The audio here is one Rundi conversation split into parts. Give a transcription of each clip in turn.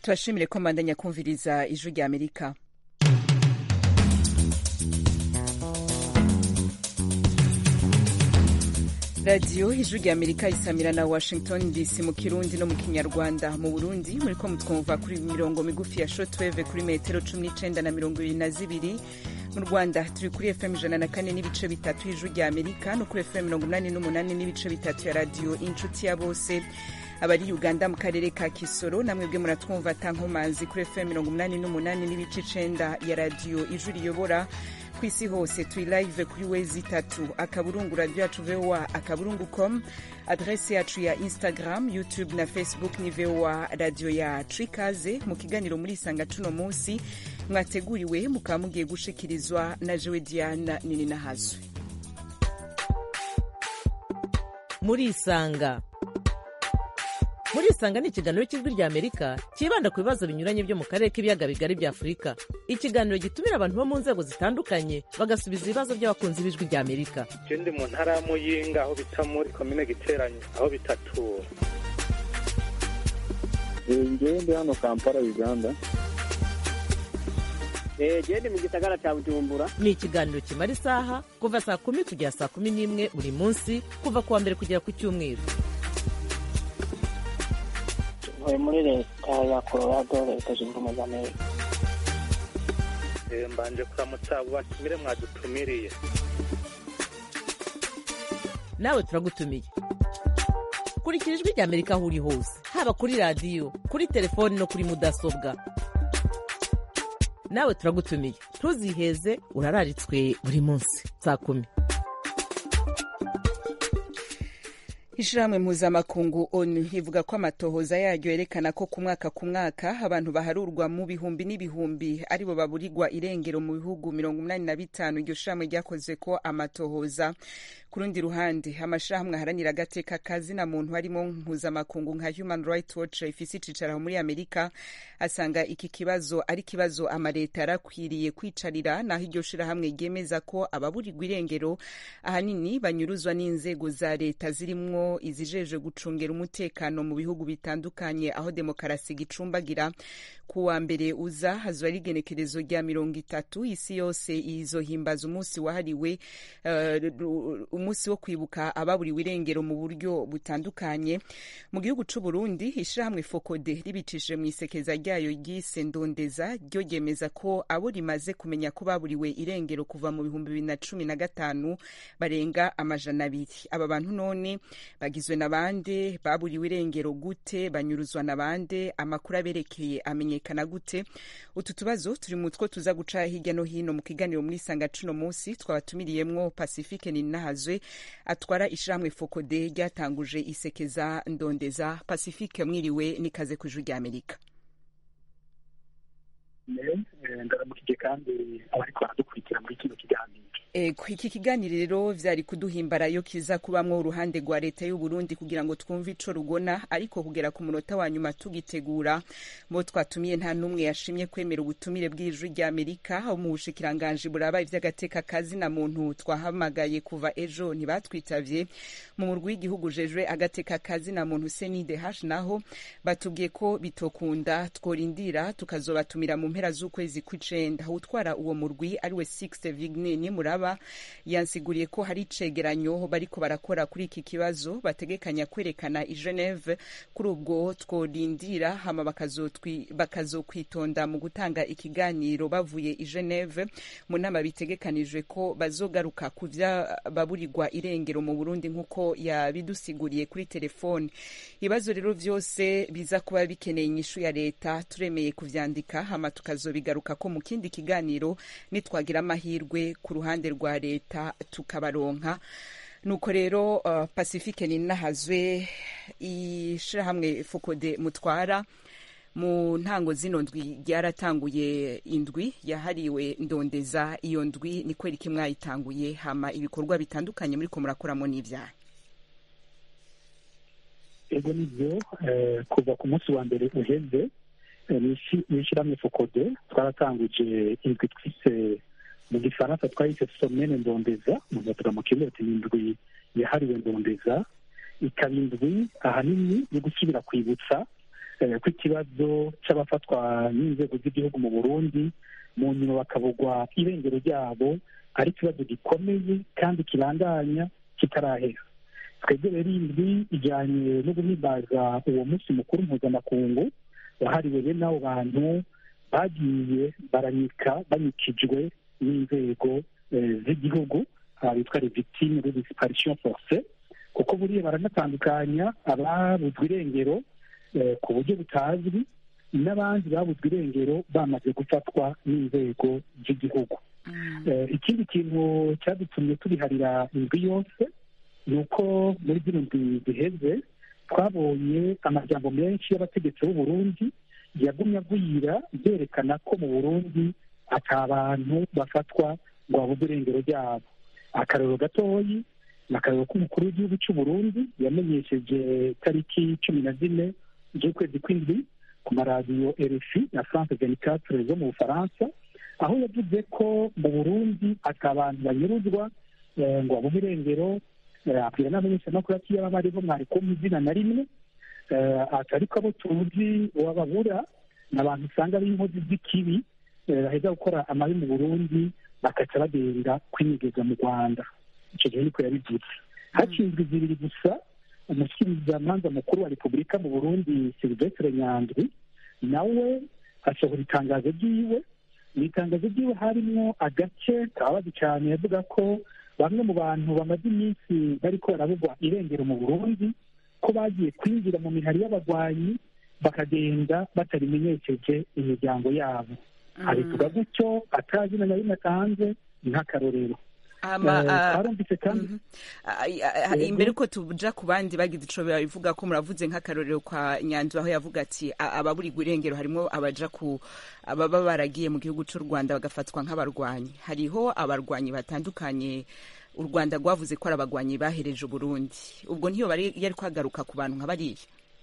turashimire ko mbandanya kumviriza ijwi rya amerika radiyo ijwi rya amerika isamira na washington dc mu kirundi no mu kinyarwanda mu burundi muri ko mutwumva kuri mirongo migufi ya shotweve kuri metero cumi n'icenda na mirongo ibiri na zibiri mu rwanda turi kuri fm ijana na kane n'ibice bitatu y'ijwi rya amerika no kuri fm mirongo umunani n'umunani n'ibice bitatu ya radiyo inshuti ya bose abari uganda mu karere ka kisoro namwebwe muratwumva tankomanzi kuri fm mirongo umunani n'umunani n'ibice icenda ya radiyo ijwi riyobora ku isi hose turi live kuri wezi itatu akaburungu radio yacu voa akaburungu com adrese yacu ya instagram youtube na facebook ni voa radio yacu ikaze mu kiganiro muri isanga cuno munsi mwateguriwe mukaba mugiye gushikirizwa na jewe diana nini nahazwe muri isanga muri isanga ni ikiganiro cy'ijwi rya amerika cyibanda ku bibazo binyuranye byo mu karere k'ibiyaga bigari bya afurika ikiganiro gitumira abantu bo mu nzego zitandukanye bagasubiza ibibazo by'abakunzi b'ijwi rya amerika ndi mu ntara ya muyinga aho bita muri komine giteranye aho bitatura ngewe ndi hano kampala uganda gende mu gisagara cya bujumbura ni ikiganiro kimara isaha kuva saa kumi kugera saa kumi n'imwe buri munsi kuva ku wa mbere kugera ku cyumweru ntuye muri leta ya colorado leta zunze ubumwe za amerika mbanje kuramutsa abo batumire mwadutumiriye nawe turagutumiye kurikira ijwi rya amerika aho uri hose haba kuri radiyo kuri telefoni no kuri mudasobwa nawe turagutumiye ntuziheze urararitswe buri munsi saa kumi ishirahamwe mpuzamakungu onu ivuga ko amatohoza yaryo yerekana ko ku mwaka ku mwaka abantu baharurwa mu bihumbi n'ibihumbi aribo baburirwa irengero mu bihugu mirongo umunani na bitanu iryo shirahamwe ryakoze ko amatohoza ku rundi ruhande amashirahamwe aharanira agateka kazina muntu harimo mpuzamakungu nka human rights watch ifise icicaro muri amerika asanga iki kibazo ari kibazo amaleta yarakwiriye kwicarira naho iryo shirahamwe ryemeza ko ababurirwa irengero ahanini banyuruzwa n'inzego za leta zirimwo izijejwe gucungera umutekano mu bihugu bitandukanye aho demokarasi gicumbagira ku wa mbere uza hazwa rigenekerezo rya mirongo itatu isi yose izohimbaza umunsi wahariwe uh, umunsi wo kwibuka ababuriwe irengero mu buryo butandukanye mu gihugu c'u Burundi ishirahamwe Fokode ribicishije mu isekeza ryayo ryise ndondeza ryo ryemeza ko abo rimaze kumenya ko baburiwe irengero kuva mu bihumbi bibiri na cumi na gatanu barenga amajana abiri aba bantu none bagizwe na bande baburiwe irengero gute banyuruzwa na bande amakuru aberekeye amenyekana gute utu tubazo turi mu two tuza guca hirya no hino mu kiganiro muri sanga cuno munsi twabatumiriyemwo pacifique ninahazwe atwara ishirahamwe fokode ryatanguje isekeza ndondeza pacifique mwiriwe nikaze ku ijwi rya amerika ndaramukije kandi abariko baradukurikira muri kino kiganiro iki kiganiro rero vyari kuduhimbara yo kiza kubamwo uruhande rwa leta y'u Burundi kugira ngo twumve ico rugona ariko kugera ku munota wa nyuma tugitegura mo twatumiye nta numwe yashimye kwemera ubutumire bw'ijwi rya Amerika aho mu bushikiranganje buraba ivy'agateka kazi na muntu twahamagaye kuva ejo ntibatwitavye mu murwi w'igihugu jejwe agateka kazi na muntu CNDH naho batubwiye ko bitokunda tworindira tukazobatumira mu mpera z'ukwezi kw'icenda utwara uwo murwi ariwe Sixte Vigne ni muraba yansiguriye ko hari icegeranyo bariko barakora kuri iki kibazo bategekanya kwerekana i Geneve kuri ubwo tworindira hama bakazokwitonda mu gutanga ikiganiro bavuye i Geneve mu nama bitegekanijwe ko bazogaruka ku baburirwa irengero mu Burundi nk'uko yabidusiguriye kuri telefone ibibazo rero vyose biza kuba bikeneye inyishu ya leta turemeye kuvyandika hama tukazobigaruka ko mu kindi kiganiro nitwagira amahirwe ku ruhande rwa leta tukabaronka nuko rero uh, pacifique ninahazwe ishirahamwe fokode mutwara mu ntango zino ndwi ryaratanguye indwi yahariwe ndondeza iyo ndwi ni kweri iki mwayitanguye hama ibikorwa bitandukanye muriko murakoramo n'ivyaha ego nivyo kuva ku munsi wa mbere uheze n'ishirahamwe fokode twaratanguje indwi twise mu gifaransa twahise somene ndondeza muzavuga mu kirundi ati indwi yahariwe ndondeza ikaba indwi ahanini yo gusubira kwibutsa ko ikibazo cy'abafatwa n'inzego z'igihugu mu burundi mu nyuma bakabugwa irengero ryabo ari ikibazo gikomeye kandi kibandanya kitarahera twebwe rero indwi ijyanye no guhimbaza uwo munsi mukuru mpuzamakungu wahariwe bene abo bantu bagiye baranyika banyikijwe n'inzego z'igihugu bitwa les victimes de disparition forcée kuko buriya baranatandukanya ababuzwe irengero ku buryo butazwi n'abandi babuzwe irengero bamaze gufatwa n'inzego z'igihugu ikindi kintu cyadutumye tubiharira indwi yose ni uko muri zino ndwi ziheze twabonye amajambo menshi y'abategetsi b'u Burundi yagumye agwira byerekana ko mu burundi ata abantu bafatwa ngo babuze irengero ryabo akarero gatoyi ni akarero k'umukuru w'igihugu cy'u Burundi yamenyesheje tariki cumi na zine z'ukwezi kw'indwi ku maradiyo RFI na France 24 zo mu Bufaransa aho yavuze ko mu Burundi ata abantu banyuruzwa ngo babuze irengero abwira n'abamenyeshamakuru ati yaba bariho mwari kumpa izina na rimwe atari ko abo tuzi wababura ni abantu usanga ari inkozi z'ikibi baheza gukora amabi mu burundi bakaca bagenda kwinigeza mu rwanda icyo gihe niko yabivuze hakinzwe zibiri gusa umushyikirizamanza mukuru wa repubulika mu burundi silvestre nyandwi nawe asohora itangazo ryiwe mu itangazo ryiwe harimo agace kababazi cyane yavuga ko bamwe mu bantu bamaze iminsi bariko barabugwa irengero mu burundi ko bagiye kwinjira mu mihari y'abagwanyi bakagenda batarimenyesheje imiryango yabo abivuga gutyo atazina na rimwe atanze nk'akarorero twarumvise kandi imbere ko tuja ku bandi bagize ico bivuga ko muravuze nk'akarorero kwa nyanzu aho yavuga ati ababurirwa irengero harimo abaja ku ababa baragiye mu gihugu c'u rwanda bagafatwa nk'abarwanyi hariho abarwanyi batandukanye u rwanda rwavuze ko ari abagwanyi bahereje uburundi ubwo ntiyo yari kwagaruka ku bantu nka bariya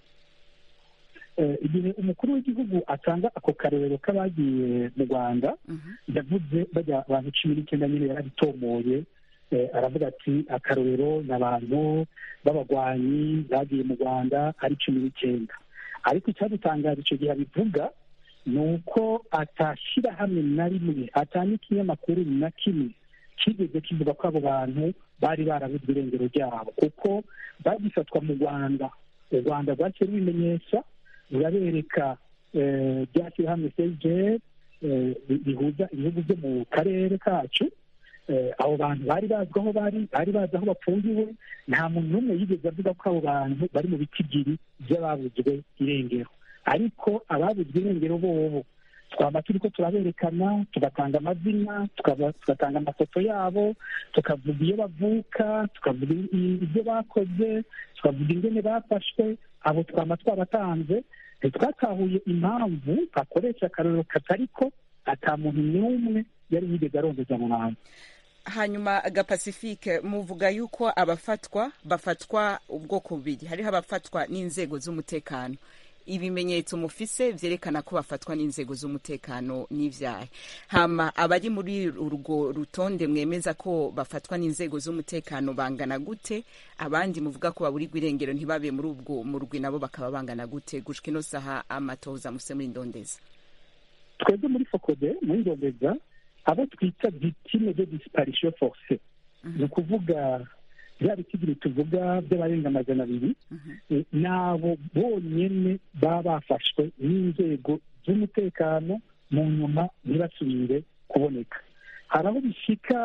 igihe umukuru w'igihugu atanga ako karorero k'abagiye mu rwanda yavuze bajya abantu cumi n'icyenda nyine yarabitomoye aravuga ati akarorero ni abantu b'abagwanyi bagiye mu rwanda ari cumi n'icyenda ariko icyadutangaje icyo gihe abivuga ni uko atashyira hamwe na rimwe atanga ikinyamakuru na kimwe kigeze kivuga ko abo bantu bari barabuzwe irengero ryabo kuko bagifatwa mu rwanda u rwanda rwaciye rubimenyesha rurabereka ryashyira hamwe sejeri rihuza ibihugu byo mu karere kacu abo bantu bari bazwi aho bari bari bazi aho bafungiwe nta muntu n'umwe yigeze avuga ko abo bantu bari mu bitigiri by'ababuzwe irengero ariko ababuzwe irengero bobo twaba turi ko turaberekana tugatanga amazina tugatanga amafoto yabo tukavuga iyo bavuka tukavuga ibyo bakoze tukavuga ingene bafashwe abo twaba twabatanze ntitwatahuye impamvu akoresha akarorero katari ko ata muntu n'umwe yari yigeze arondeza mu bantu hanyuma agapasifike muvuga yuko abafatwa bafatwa ubwoko bubiri hariho abafatwa n'inzego z'umutekano ibimenyetso mufise vyerekana ko bafatwa n'inzego z'umutekano n'ivyaha hama abari muri urwo rutonde mwemeza ko bafatwa n'inzego z'umutekano bangana gute abandi muvuga ko baburirwa irengero ntibabe muri ubwo murwi nabo bakaba bangana gute gushika ino saha amatoza muse muri ndondeza twebwe muri fokode muri ndondeza abo twita victime de disparition forcée ni ukuvuga bya bitigiri tuvuga by'abarenga amajana abiri n'abo bonyine baba bafashwe n'inzego z'umutekano mu nyuma ntibasubire kuboneka hari aho bishyika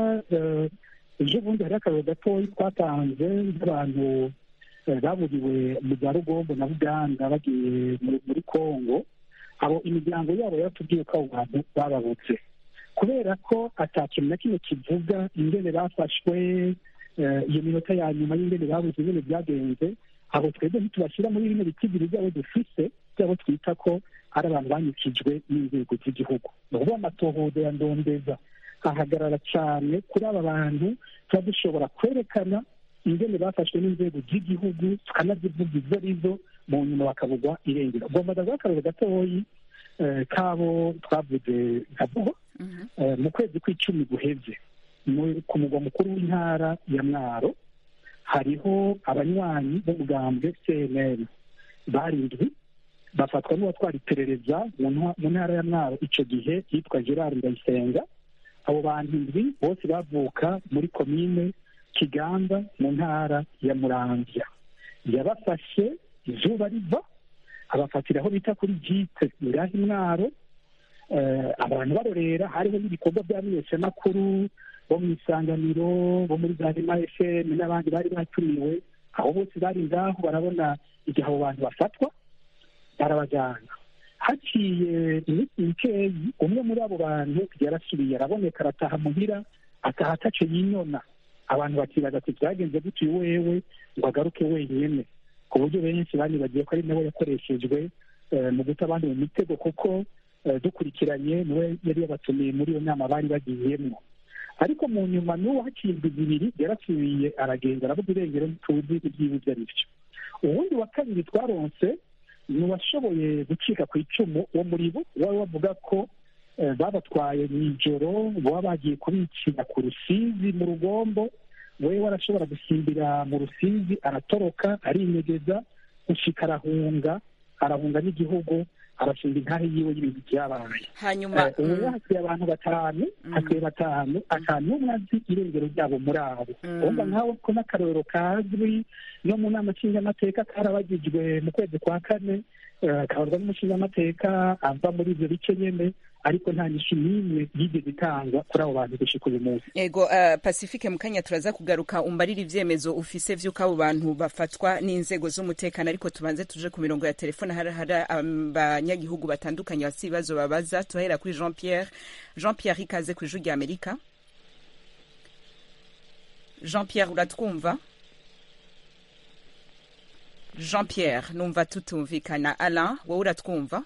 ejo bundi hari akararo gatoya twatanze nk'abantu baburiwe mu za rugombo na buganda bagiye muri congo abo imiryango yabo yaratubwiye ko abo bantu bababutse kubera ko atakintu na kimwe kivuga ingene bafashwe iyo minota ya nyuma y'ingene babuze ingene byagenze abo twebwe ntitubashyira muri bino bitigiri byabo dufise byabo twita ko ari abantu banyukijwe n'inzego z'igihugu ni ukuvuga amatohoza ya ndondeza ahagarara cyane kuri aba bantu tuba dushobora kwerekana ingene bafashwe n'inzego z'igihugu tukanazivuga izo arizo mu nyuma bakabugwa irengero ugomba ndaguha akarero gatoyi kabo twavuze nka buho mu kwezi kw'icumi guheze ku mugwa mukuru w'intara ya mwaro hariho abanywanyi b'umugambwe cnl barindwi bafatwa n'uwatwara iperereza mu ntwa- mu ntara ya mwaro icyo gihe yitwa gerard ndayisenga abo bantu indwi bose bavuka muri komine kiganda mu ntara ya muramvya yabafashe izuba riva abafatira aho bita kuri jite ngaho imwaro Eh, abantu barorera hariho n'ibikorwa by'abamenyeshamakuru bo mu isanganiro bo muri za rema fm n'abandi bari batumiwe aho bose bari ngaho barabona igihe abo bantu bafatwa barabajyana haciye iminsi mikeyi umwe muri abo bantu yarasubiye araboneka arataha muhira ataha ataco yinyona abantu bakibaza ati byagenze gute uyu wewe ngo agaruke wenyene ku buryo benshi banibagiye ko ari nawe yakoreshejwe eh, mu guta abandi mu mitego kuko eh, dukurikiranye niwe yari yabatumiye muri iyo nama bari bagiyemo ariko mu nyuma n'uwo haciye indwi zibiri yarasubiye aragenda aravuga irengero ntituzi ibyiwe ibyo ari byo uwundi wa kabiri twaronse ni uwashoboye gucika ku icumu wo muri bo wari bavuga ko eh, babatwaye mu ijoro baba bagiye kubicira ku rusizi mu rugombo we warashobora gusimbira mu rusizi aratoroka arinyegeza gushika arahunga arahunga n'igihugu arashinga intahe yiwe y'ibintu byabaye hanyuma Eh, ubu mm, hasigaye abantu batanu hasigaye batanu ata n'umwe azi irengero ryabo muri abo Mm. urumva nkawe ko n'akarorero kazwi no mu nama nshingamateka karabagijwe mu kwezi kwa kane eh, kabarwa n'umushingamateka ava muri ibyo bice nyene ariko nta nyishu n'imwe yigeze itangwa kuri abo bantu gushika uyu munsi ego uh, pacifique mukanya turaza kugaruka umbarira ivyemezo ufise vy'uko abo bantu bafatwa n'inzego z'umutekano ariko tubanze tuje ku mirongo ya telefone hari hari abanyagihugu batandukanye bafise ibibazo babaza turahera kuri jean pierre jean pierre ikaze ku ijwi rya amerika jean pierre uratwumva jean pierre numva tutumvikana alain wowe uratwumva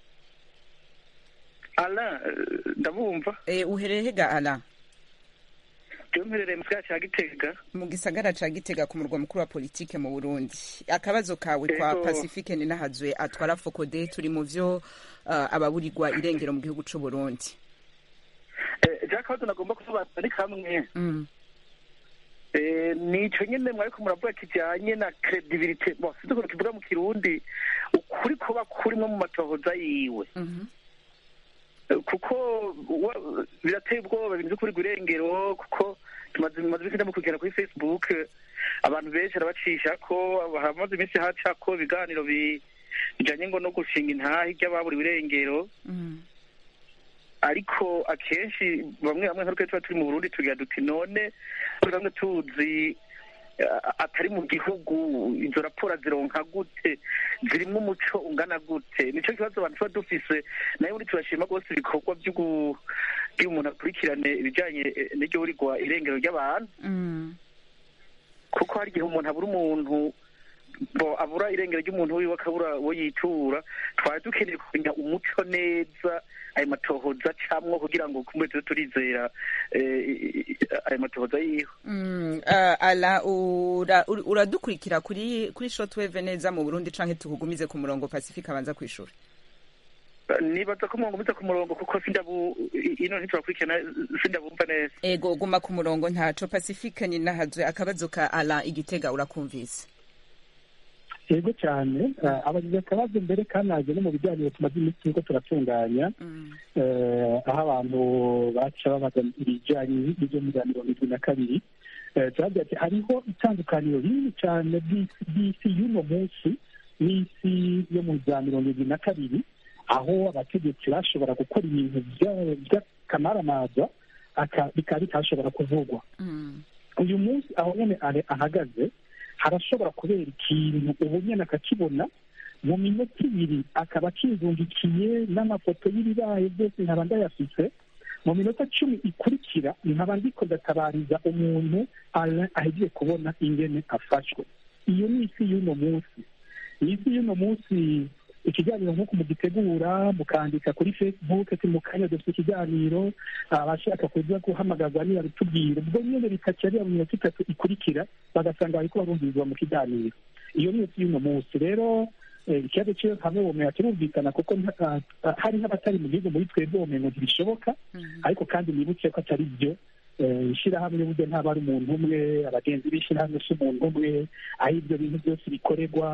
ala ndabumva e, uherehega alain rero mperereye mu gisagara cya gitega mu gisagara ca gitega ku murwa mukuru wa politike mu burundi akabazo kawe kwa Ego. pacifique ninahazwe atwara fokode turi mu vyo uh, ababurirwa irengero mu gihugu c'u burundi jack kabazo nagomba kusobanura ni kamwe mm. Eh, nico nyene mwariko muravuga kijanye na credibility bon sinzi ukuntu kivuga mu kirundi ukuri kuba kurimwo mu matohoza yiwe Mhm. Eh, kuko wa- birateye ubwoba ibintu vyo kurirwa irengero kuko tumaze tumaze iminsi ndamukurikirana kuri facebook eh, abantu benshi arabacisha ko hamaze iminsi hacako ibiganiro bi- bijanye ngo no gushinga intahe ry'ababuriwe irengero Mm. ariko akenshi bamwe bamwe nkaruko tuba turi mu burundi tugira duti none kuri bamwe tuzi eh, atari mu gihugu izo raporo zironka gute zirimwo umuco ungana gute nico kibazo abantu tuba dufise nayo muri turashima rwose ibikorwa vy'ugu- vy'uwo umuntu akurikirane ibijanye eh, n'iryo burirwa irengero ry'abantu Mm. kuko hari igihe umuntu abura umuntu bo abura irengero ry'umuntu wiwe akabura uwo yitura twari dukeneye kumenya umuco neza ayo matohoza camwo kugira ngo kumbe tube turizera eh, ayo matohoza yiwe Mm. Uh, ala ura- ur- uradukurikira kuri kuri shortwave neza mu burundi canke tukugumize ku murongo pacifique abanza kwishura nibaza ko mwungumiza ku murongo kuko sindabu ino ntiturakurikirana sindabumva neza ego guma ku murongo ntaco pacifique ninahazwe akabazo ka alain igitega urakumvise yego cyane eh, abagize akabazo mbere kanaje no mu biganiro tumaze iminsi turiko turatunganya Mm. eh, aho abantu baca babaza ibijyanye n'ibyo muri za mirongo irindwi na kabiri Eh, turagira ati hariho itandukaniro rinini cyane ry'isi ry'isi y'uno munsi n'isi yo mu za mirongo irindwi na kabiri aho abategetsi bashobora gukora ibintu bya- by'akamaramaza aka- bikaba bitashobora kuvugwa Mm. uyu munsi aho nyine are- ahagaze harashobora kubera ikintu ubu nyine akakibona mu minota ibiri akaba akizungikiye n'amafoto y'ibibaye byose nkaba ndayafise mu minota cumi ikurikira nkaba ndiko ndatabariza umuntu Alain ahegiye kubona ingene afashwe iyo ni isi y'uno munsi iyi si y'uno munsi ikiganiro nk'uko mugitegura mukandika kuri facebook ati mu kanya dufite ikiganiro abashaka kuza guhamagazwa ntibabitubwire ubwo nyine bikaca ariya mu minota itatu ikurikira bagasanga bariko barumvirizwa mu kiganiro iyo ni isi y'uno munsi rero eh, ikibazo cyo hamwe womenya kirumvikana kuko nta- ah, hari n'abatari mu gihugu muri twebwe womengo ntibishoboka Mhm. ariko kandi nibutse ko atari byo Eh, ishyirahamwe burya ntaba ari umuntu umwe abagenzi b'ishyirahamwe si umuntu umwe aho ibyo bintu byose bikorerwa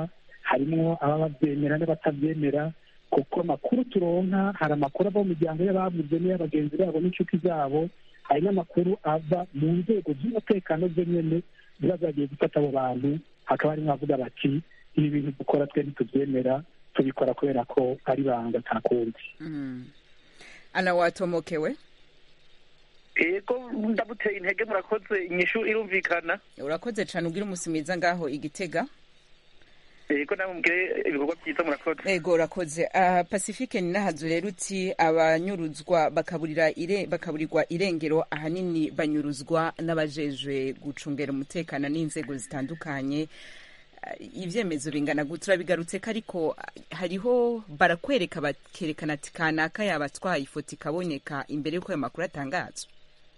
harimo ababa babyemera n'abatabyemera kuko amakuru turonka hari amakuru ava mu miryango y'ababuze n'iy'abagenzi babo n'inshuti zabo hari n'amakuru ava mu nzego z'umutekano zo nyene ziba zagiye gufata abo bantu hakaba harimo abavuga bati ibi bintu dukora twe ntitubyemera tubikora kubera ko ari banga nta kundi Mm. ana watomokewe yego ndamuteye intege murakoze inyishu irumvikana urakoze cane ubwira umunsi mwiza ngaho igitega yego namwe mugire ibikorwa byiza murakoze ego urakoze uh, pacifique ni nahazu rero uti abanyuruzwa bakaburira ire, bakaburirwa irengero ahanini banyuruzwa n'abajejwe gucungera umutekano n'inzego zitandukanye Uh, ivyemezo bingana gute turabigarutse ko ariko uh, hariho barakwereka bakerekana ati kanaka yabatwaye ifoto ikaboneka imbere y'uko ayo makuru atangazwa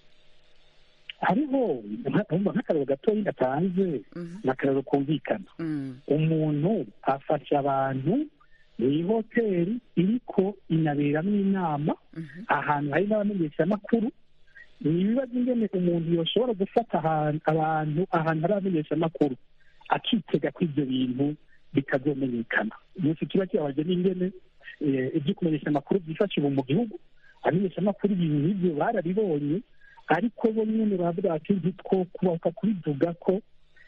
hariho nka- nk'akararo gatoya gatanze Mhm. ni akararo kumvikana Mm, umuntu afasha abantu mu ihoteli iriko inaberamo inama mhm, ahantu hari n'abamenyeshamakuru ni ibibazo ingene umuntu yoshobora gufata ahantu abantu ahantu hari abamenyeshamakuru akitega ko ibyo bintu bitazomenyekana umunsi kiba kibabaje n'ingene eh, ibyo kumenyesha amakuru byifasha ubu mu gihugu abamenyeshamakuru ibintu nk'ibyo barabibonye ariko bo nyene baravuga bati ntitwo kubaka kubivuga ko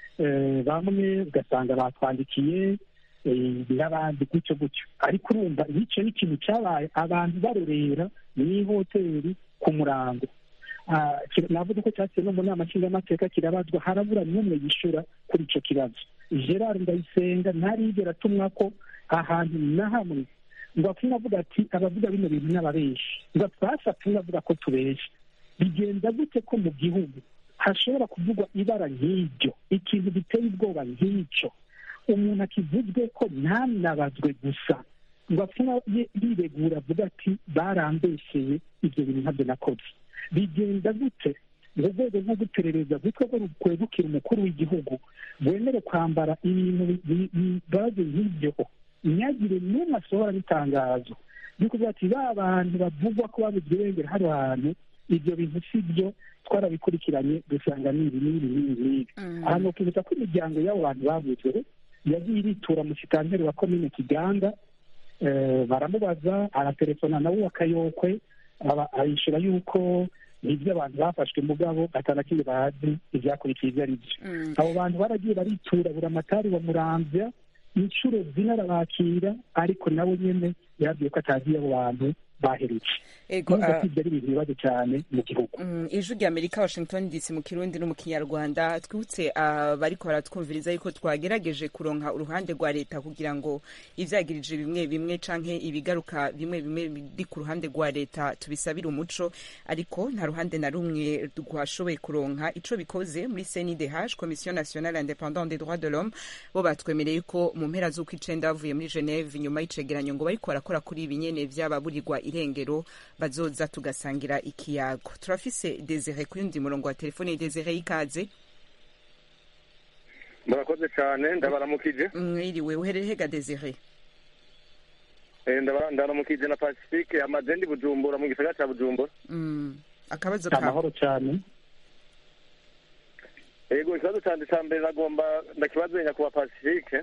eh, bamwe ugasanga batwandikiye eh, n'abandi gutyo gutyo ariko urumva icyo ni ikintu cyabaye abantu barorera mu ihoteli ku murango Ah, kira- navuga ko cyatse no mu nama nshingamateka kirabazwa harabura n'umwe yishura kuri icyo kibazo gerard ndayisenga ntarigera atumwa ko ahantu na hamwe ngo apfume avuga ati abavuga bino bintu n'ababeshi ngo twashatse umwe avuga ko tubesha bigenda gute ko mu gihugu hashobora kuvugwa ibara nk'iryo ikintu giteye ubwoba nk'icyo umuntu akivuzwe ko ntanabazwe gusa ngo apfume ye- yiregura avuga ati barambesheye ibyo bintu ntabyo nakoze bigenda gute mu rwego rwo guperereza rwitwa rwo rwegukira umukuru w'igihugu rwemere kwambara ibintu bi- bibaze nk'ibyo ntihagire n'umwe asohora n'itangazo ryo kuvuga ati ba bantu bavugwa ko babuze irengero hano hantu ibyo bintu si byo twarabikurikiranye dusanga ni ibi n'ibi n'ibi n'ibi mm. ahantu ukibutsa ko imiryango y'abo bantu bavuzwe yagiye iritura mu kitanteri wa komine kiganda eh, baramubaza aratelefona nawe akayokwe aba- arishura yuko nibyo abantu bafashwe mugabo atanakindi bazi ibyakurikiye ibyo ari byo Mm. abo bantu baragiye baritura buri amatari bamuramvya inshuro zine arabakira ariko nawe nyene yabwiye ko atazi abo bantu baherutse ego nubwo ah, ko ibyo ari ibintu bibazo cyane mu gihugu Mm, ijwi rya amerika washington dc mu kirundi no mu kinyarwanda twibutse abariko baratwumviriza yuko twagerageje kuronka uruhande rwa leta kugira ngo ivyagirije bimwe bimwe canke ibigaruka bimwe bimwe biri ku ruhande rwa leta tubisabire umuco ariko nta ruhande na rumwe rwashoboye kuronka ico bikoze muri cndh commission nationale independante des droits de l'homme bo batwemereye ko mu mpera z'uko icenda bavuye muri geneve inyuma y'icegeranyo ngo bariko barakora kuri ibi nyene vy'ababurirwa irengero bazoza tugasangira ikiyago turafise desire ku yundi murongo wa telefone desire y'ikaze murakoze cyane ndabaramukije mwiriwe uherere hega desire Eh, ndaba- ndabaramukije na pacifique amazendi bujumbura mu gisagara cya bujumbura Mm, akabazo kawe amahoro cyane yego ikibazo cyanjye cya mbere nagomba ndakibazo nyakuba pacifique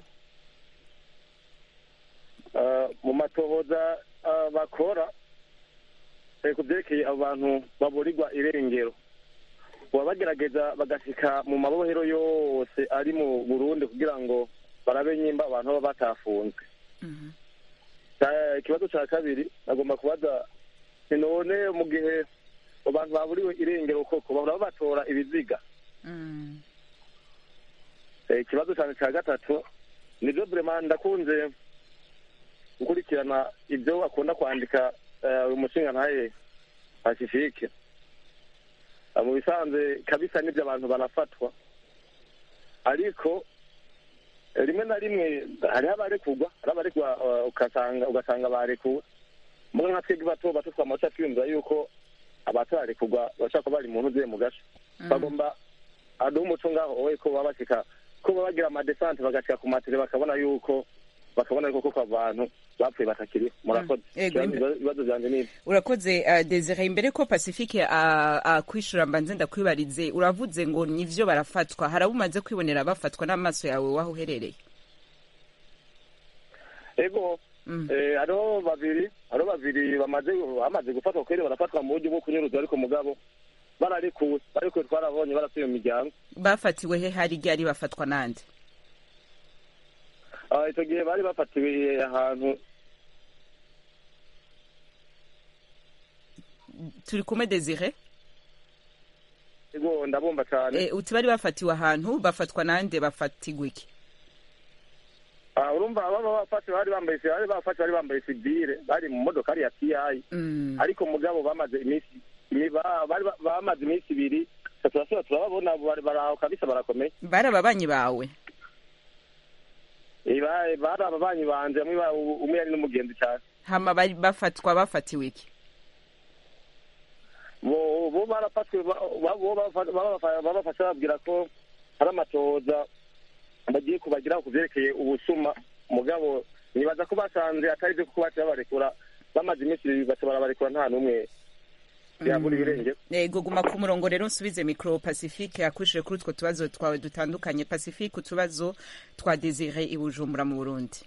Ah, mu matohoza ah, bakora eh, ku byerekeye abo bantu baburirwa irengero baba bagerageza bagashika mu mabohero yose ari mu burundi kugira ngo barabe nyimba abantu baba batafunzwe Mhm. Ca- ikibazo cya kabiri nagomba kubaza ni none mu gihe abantu baburiwe irengero koko bahora batora ibiziga Mm, Eh, ikibazo cyane cya gatatu nibyo burema ndakunze gukurikirana ibyo akunda kwandika eh, uyu mushinga ntaye pacifique Eh, mu bisanzwe kabisa n'ibyo abantu barafatwa ariko eh, rimwe na rimwe hariho abarekurwa hariho abarekurwa eh, ugasanga ugasanga barekuwe mwe nka twebwe bato bato twamaca twiyumvira yuko abatararekurwa bashobora kuba bari mu ntuze mu gace mm. bagomba aduha umuco ngaho wowe ko baba bashika ko baba bagira amadesante bagashika ku matire bakabona yuko bakabona yuko koko abantu bapfuye batakiriho murakoze Mm. Yego, Ibibazo- imbe- ibibazo byanjye ni ibi urakoze uh, desire imbere ko pacifique uh, akwishura mbanze ndakwibarize uravuze ngo nivyo barafatwa hari abo umaze kwibonera bafatwa n'amaso yawe waho uherereye ego Mm. eh, hariho babiri hariho babiri bamaze bamaze gufatwa kweri barafatwa mu buryo bwo kunyuruza ariko mugabo bararikuwe barikuwe twarabonye barasuye mu miryango bafatiwe he hari ryari bafatwa nande Ah, icyo gihe bari bafatiwe ahantu turi kumwe desire ego ndabumva cyane Eh, uti bari bafatiwe ahantu bafatwa nande bafatigwa iki Ah, urumva baba bafashe bari bambaye bari bafashe bari bambaye sivile bari mu modokari ya TI Mm. ariko mugabo bamaze iminsi imi- ba- bari ba- bamaze iminsi ibiri turasubira turababona bari baraho kabisa barakomeye bari ababanyi bawe Eh, ba- bari ababanyi banje bamwe ba- umwe yari n'umugenzi cyane hama bari bafatwa bafatiwe iki bo bo barafatwe ba- ba- bo bafa- babafa- babafashe bababwira ko hari amatoza bagiye kubagira ku byerekeye ubusuma mugabo nibaza ko basanze atari byo kuko baciye babarekura bamaze iminsi ibiri baca barabarekura nta n'umwe yabura ibirenge yego guma ku murongo rero nsubize mikoro pacifique yakushije kuri utwo tubazo twawe dutandukanye pacifique utubazo twa desire i bujumbura mu burundi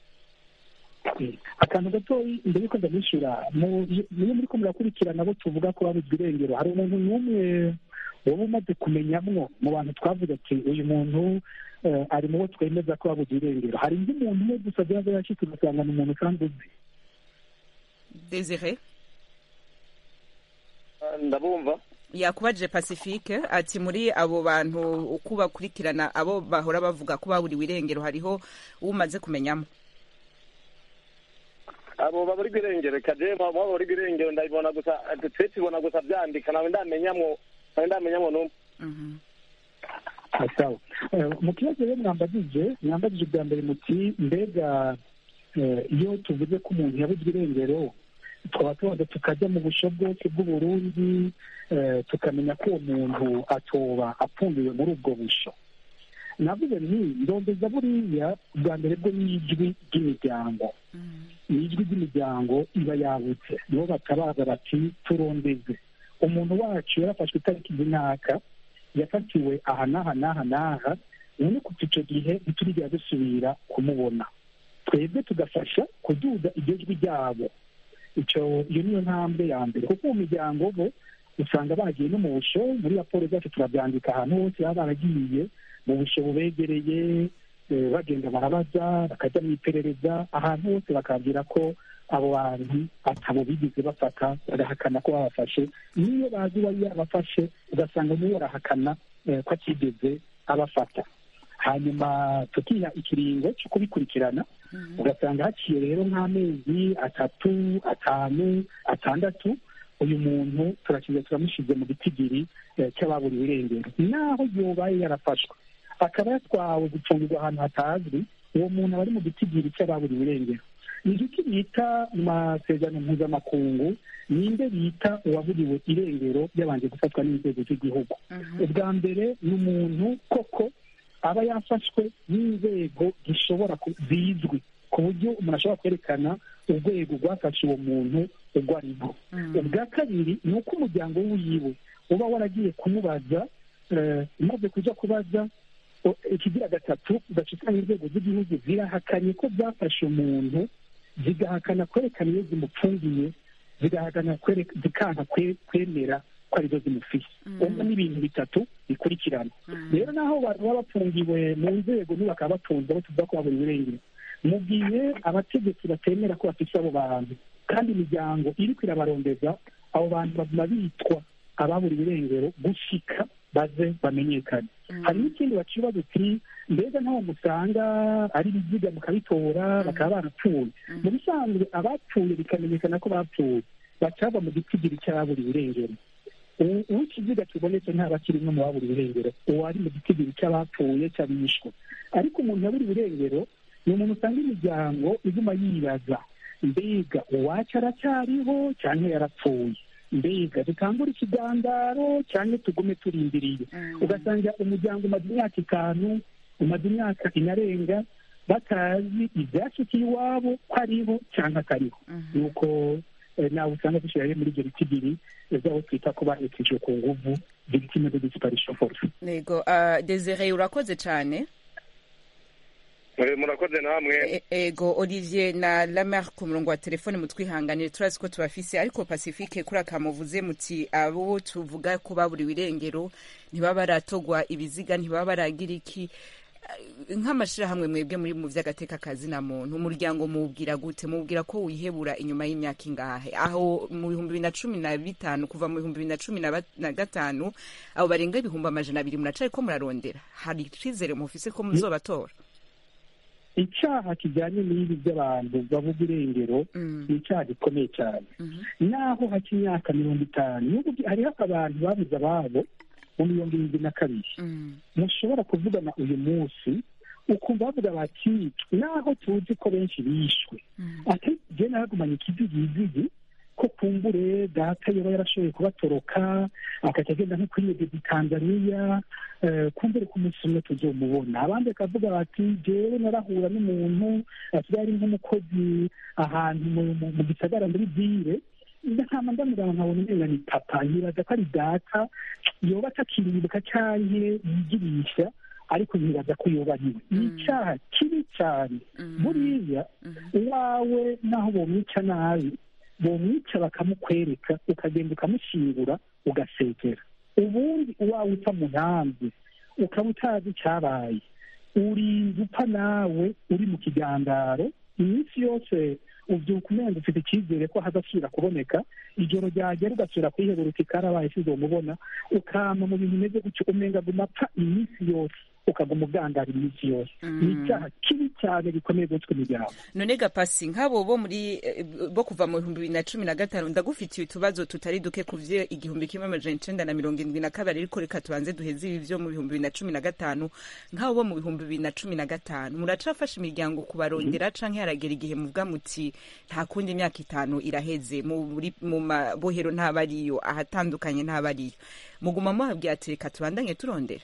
akantu gatoyi mbere yuko ndamwishyura mu- niyo muri ko murakurikirana abo tuvuga ko babuzwa irengero hari umuntu n'umwe waba umaze kumenyamwo mu bantu twavuga ati uyu muntu eh, ari mu bo twemeza ko babuzwa irengero hari undi muntu umwe gusa byaba yashyitse ugasanga ni umuntu kandi uzi desire Ah, ndabumva yakubajije pacifique ati muri abo bantu uko bakurikirana abo bahora bavuga ko baburiwe irengero hariho umaze kumenyamo abo baburi irengero kaje abo baburi irengero ndabibona gusa twe tubona gusa byandika nawe ndamenyamwo nawe ndamenyamwo n'umwe Mhm. Ah, sawa Eh, mu kibazo rero mwambagije mwambagije bwa mbere muti mbega eh, iyo tuvuze ko umuntu yabuzwe irengero twaba tubanza tukajya mu busho bwose bw'uburundi eh, tukamenya ko uwo muntu atoba apfundiwe muri ubwo busho navuze nti ndondeza buriya bwa mbere bwo n'ijwi ry'imiryango ni ijwi ry'imiryango iba yabutse nibo batabaza bati turondeze umuntu wacu yarafashwe itariki runaka yafatiwe aha n'aha n'aha n'aha none kuva icyo gihe ntiturigera dusubira kumubona twebwe tugafasha kuduza iryo jwi ryabo icyo iyo niyo ntambwe ya mbere kuko mu miryango bo usanga bagiye no mu busho muri raporo zacu turabyandika ahantu hose baba baragiye mu busho bubegereye eh, bagenda barabaza bakajya mu iperereza ahantu hose bakabwira ko abo bantu atabo bigeze bafata bagahakana ko babafashe niyo bazi uwari yabafashe ugasanga niwe arahakana eh, ko atigeze abafata hanyuma tukiha ikiringo cyo kubikurikirana ugasanga haciye rero nk'amezi atatu atanu atandatu uyu muntu turakiza turamushyize mu gitigiri eh, cy'ababuriwe irengero naho yobaye yarafashwe akaba yatwawe gucungirwa ahantu hatazwi uwo muntu aba ari mu gitigiri cy'ababuriwe irengero ni iki bita mu masezerano mpuzamakungu ninde bita uwaburiwe irengero yabanje gufatwa n'inzego z'igihugu ubwa mbere ni umuntu koko aba yafashwe n'inzego zishobora ku- zizwi ku buryo umuntu ashobora kwerekana urwego rwafashe uwo muntu urwo ari rwo ubwa kabiri ni uko umuryango wiwe uba waragiye kumubaza eh, umaze kuja kubaza o- ikigira gatatu ugaca usanga inzego z'igihugu zirahakanye ko zafashe umuntu zigahakana kwerekana iyo zimupfungiye zigahakana kwere- zikanka kwe- kwemera ko arizo zimufise ubwo ni ibintu bitatu bikurikirana rero naho abantu baba bafungiwe mu nzego n'ubakaba batunze abo tuvuga ko babura irengero mu gihe abategetsi batemera ko bafise abo bantu kandi imiryango iriko irabarondeza abo bantu baguma bitwa ababura irengero gushika baze bamenyekane hari n'ikindi baciba duti mbega ntaho musanga ari ibiziga mukabitora bakaba barapfuye mu bisanzwe abapfuye bikamenyekana ko bapfuye bacaba mu gitigiri cy'ababuriwe irengero ubu uwo ikiziga kibonetse ntaba kiri no mu baburiwe irengero uwo ari mu gitigiri cy'abapfuye cy'abishwe ariko umuntu yaburiwe irengero ni umuntu usanga imiryango iguma yibaza mbega uwacu aracyariho cyangwa yarapfuye mbega dutangure ikigandaro cyangwa tugume turindiriye ugasanga umuryango umaze imyaka itanu umaze imyaka inarenga batazi ibyashikiye iwabo ko ariho cyangwa atariho nuko eh, nawe usanga dushyirayo muri ibyo bitigiri z'aho twita ko bahekejwe ku nguvu victime de disparition force nego uh, desire urakoze cyane Eh, murakoze namwe E- ego olivier na lamer ku murongo wa telefone mutwihanganire turazi ko tubafise ariko pacifique kuri akamuvuze muti abo tuvuga ko baburiwe irengero ntibaba baratogwa ibiziga ntibaba baragira iki Eh, nk'amashirahamwe mwebwe muri mu vy'agateka kazi na muntu umuryango mubwira gute mubwira ko wihebura inyuma y'imyaka ingahe aho mu bihumbi bibiri na cumi na bitanu kuva mu bihumbi bibiri na cumi na ba- na gatanu abo barenga ibihumbi amajana abiri muracari ko murarondera hari icizere mufise ko muzobatora icyaha kijyanye n'ibi by'abantu bavuga irengero Mm. ni icyaha gikomeye cyane Mhm. naho hake imyaka mirongo itanu n'ubu hariho abantu babuze ababo mu mirongo irindwi na kabiri Mm. mushobora kuvugana uyu munsi ukumva bavuga bati naho tuzi ko benshi bishwe Mm. ati jye nagumanye ikizigizigi ko kumbure data yoba yarashoboye kubatoroka agaca agenda nko kwiyegeza i tanzaniya eh, kumbure ku munsi umwe tuzomubona abandi bakavuga bati jewe narahura n'umuntu asigaye ari nk'umukozi ahantu mu- mu- mu gisagara muri vire ndahama ndamuraba nkabona umenga ni papa nyibaza ko ari data yoba atakiribuka canke yigirisha ariko nyibaza ko yoba ariwe ni Mm. icaha kibi cane Mm. buriya Mhm. uwawe naho bomwica nabi bomwica bakamukwereka ukagenda ukamushingura ugasegera ubundi uwawe uta mu ntambi ukaba utazi icyabaye urinda upfa nawe uri mu kigandaro iminsi yose ubyuka umenga ufite icyizere ko hazasubira kuboneka ijoro ryagera ugasubira kwiheburuka ikarabaye sizomubona ukama mu bintu bimeze gutyo umenga guma apfa iminsi yose ukaguma ugandara iminsi yose Mm. ni icyaha kibi cyane gikomeye gutwe imiryango none gapasi nk'abo bo muri eh, bo kuva mu bihumbi bibiri na cumi na gatanu ndagufitiye utubazo tutari duke ku vyo igihumbi kimwe amajana icenda na mirongo indwi na kabiri ariko reka tubanze duheze ibi vyo mu bihumbi bibiri na cumi na gatanu nk'abo bo mu bihumbi bibiri na cumi na gatanu muracafasha imiryango kubarondera canke haragera igihe muvuga muti nta kundi imyaka itanu iraheze mu buri- mu mabohero ntabariyo ahatandukanye ntabariyo muguma muhabwira ati reka tubandanye turondera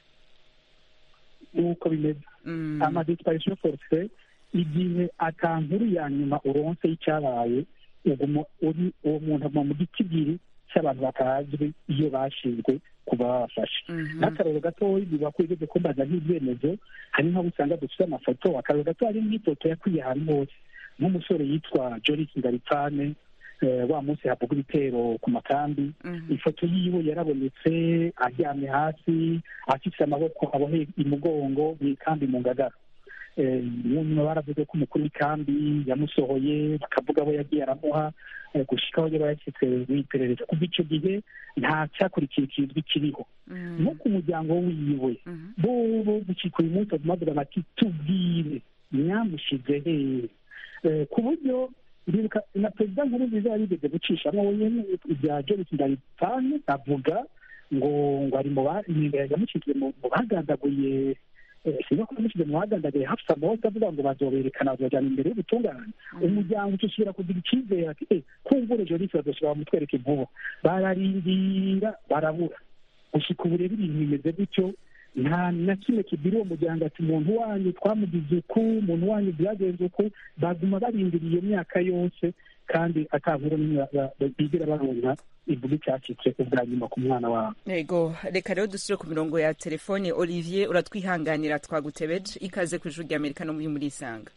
nuko bimeze Mm. amadisiparition forfe igihe atankuru ya nyuma uronse y'icyabaye uguma uri uwo muntu aguma mu gitigiri cy'abantu batazwi iyo bashinzwe kuba babafashe Mhm. n'akarero gatoya biba ko igeze kumbaza nk'ibyemezo hari nk'abo usanga dufite amafoto akarero gato hari nk'ifoto yakwiye ahantu hose nk'umusore yitwa joris ndaripfane eh, wa munsi havuga ibitero ku makambi Mhm. ifoto yiwe yarabonetse aryamye hasi afite amaboko aboheye imugongo mu ikambi mu ngagara Eh, nyuma baravuze ko umukuru w'ikambi yamusohoye bakavuga abo yagiye aramuha eh, gushika aho yaba yashyitse w'iperereza kuva icyo gihe nta cyakurikiye kizwi kiriho Mhm. no ku muryango wiwe Mhm. bo gucika uyu munsi baguma bavuga bati tubwire mwamushize hehe Eh, ku buryo ndibuka na perezida nkuru nziza yarigeze gucishamo wenyine ibya jolis ndabipfane avuga ngo ngo ari mu ba- yamushyize mu mu bagandaguye eh, sinzi ko yamushyize mu bagandaguye hafsa mose avuga ngo bazoberekana bazojana imbere y'ubutungane umuryango ucisubira kugira icyizere ati eh kumvure jolis bazoshobora bamutwereka inkuba bararindira barabura gushika ubu rero ibintu bimeze gutyo nta na kimwe kibwira uwo muryango ati umuntu wanyu twamugize uku umuntu wanyu byagenze uku baguma barindiriye iyo myaka yose kandi atankuru n'imwe ba- ba- bigira baronka ivuga icyacitse ubwa nyuma ku mwana wabo Ego, reka rero dusubire ku mirongo ya telefone Olivier uratwihanganira twagutebeje ikaze ku ijuru rya Amerika no muri muri Isanga.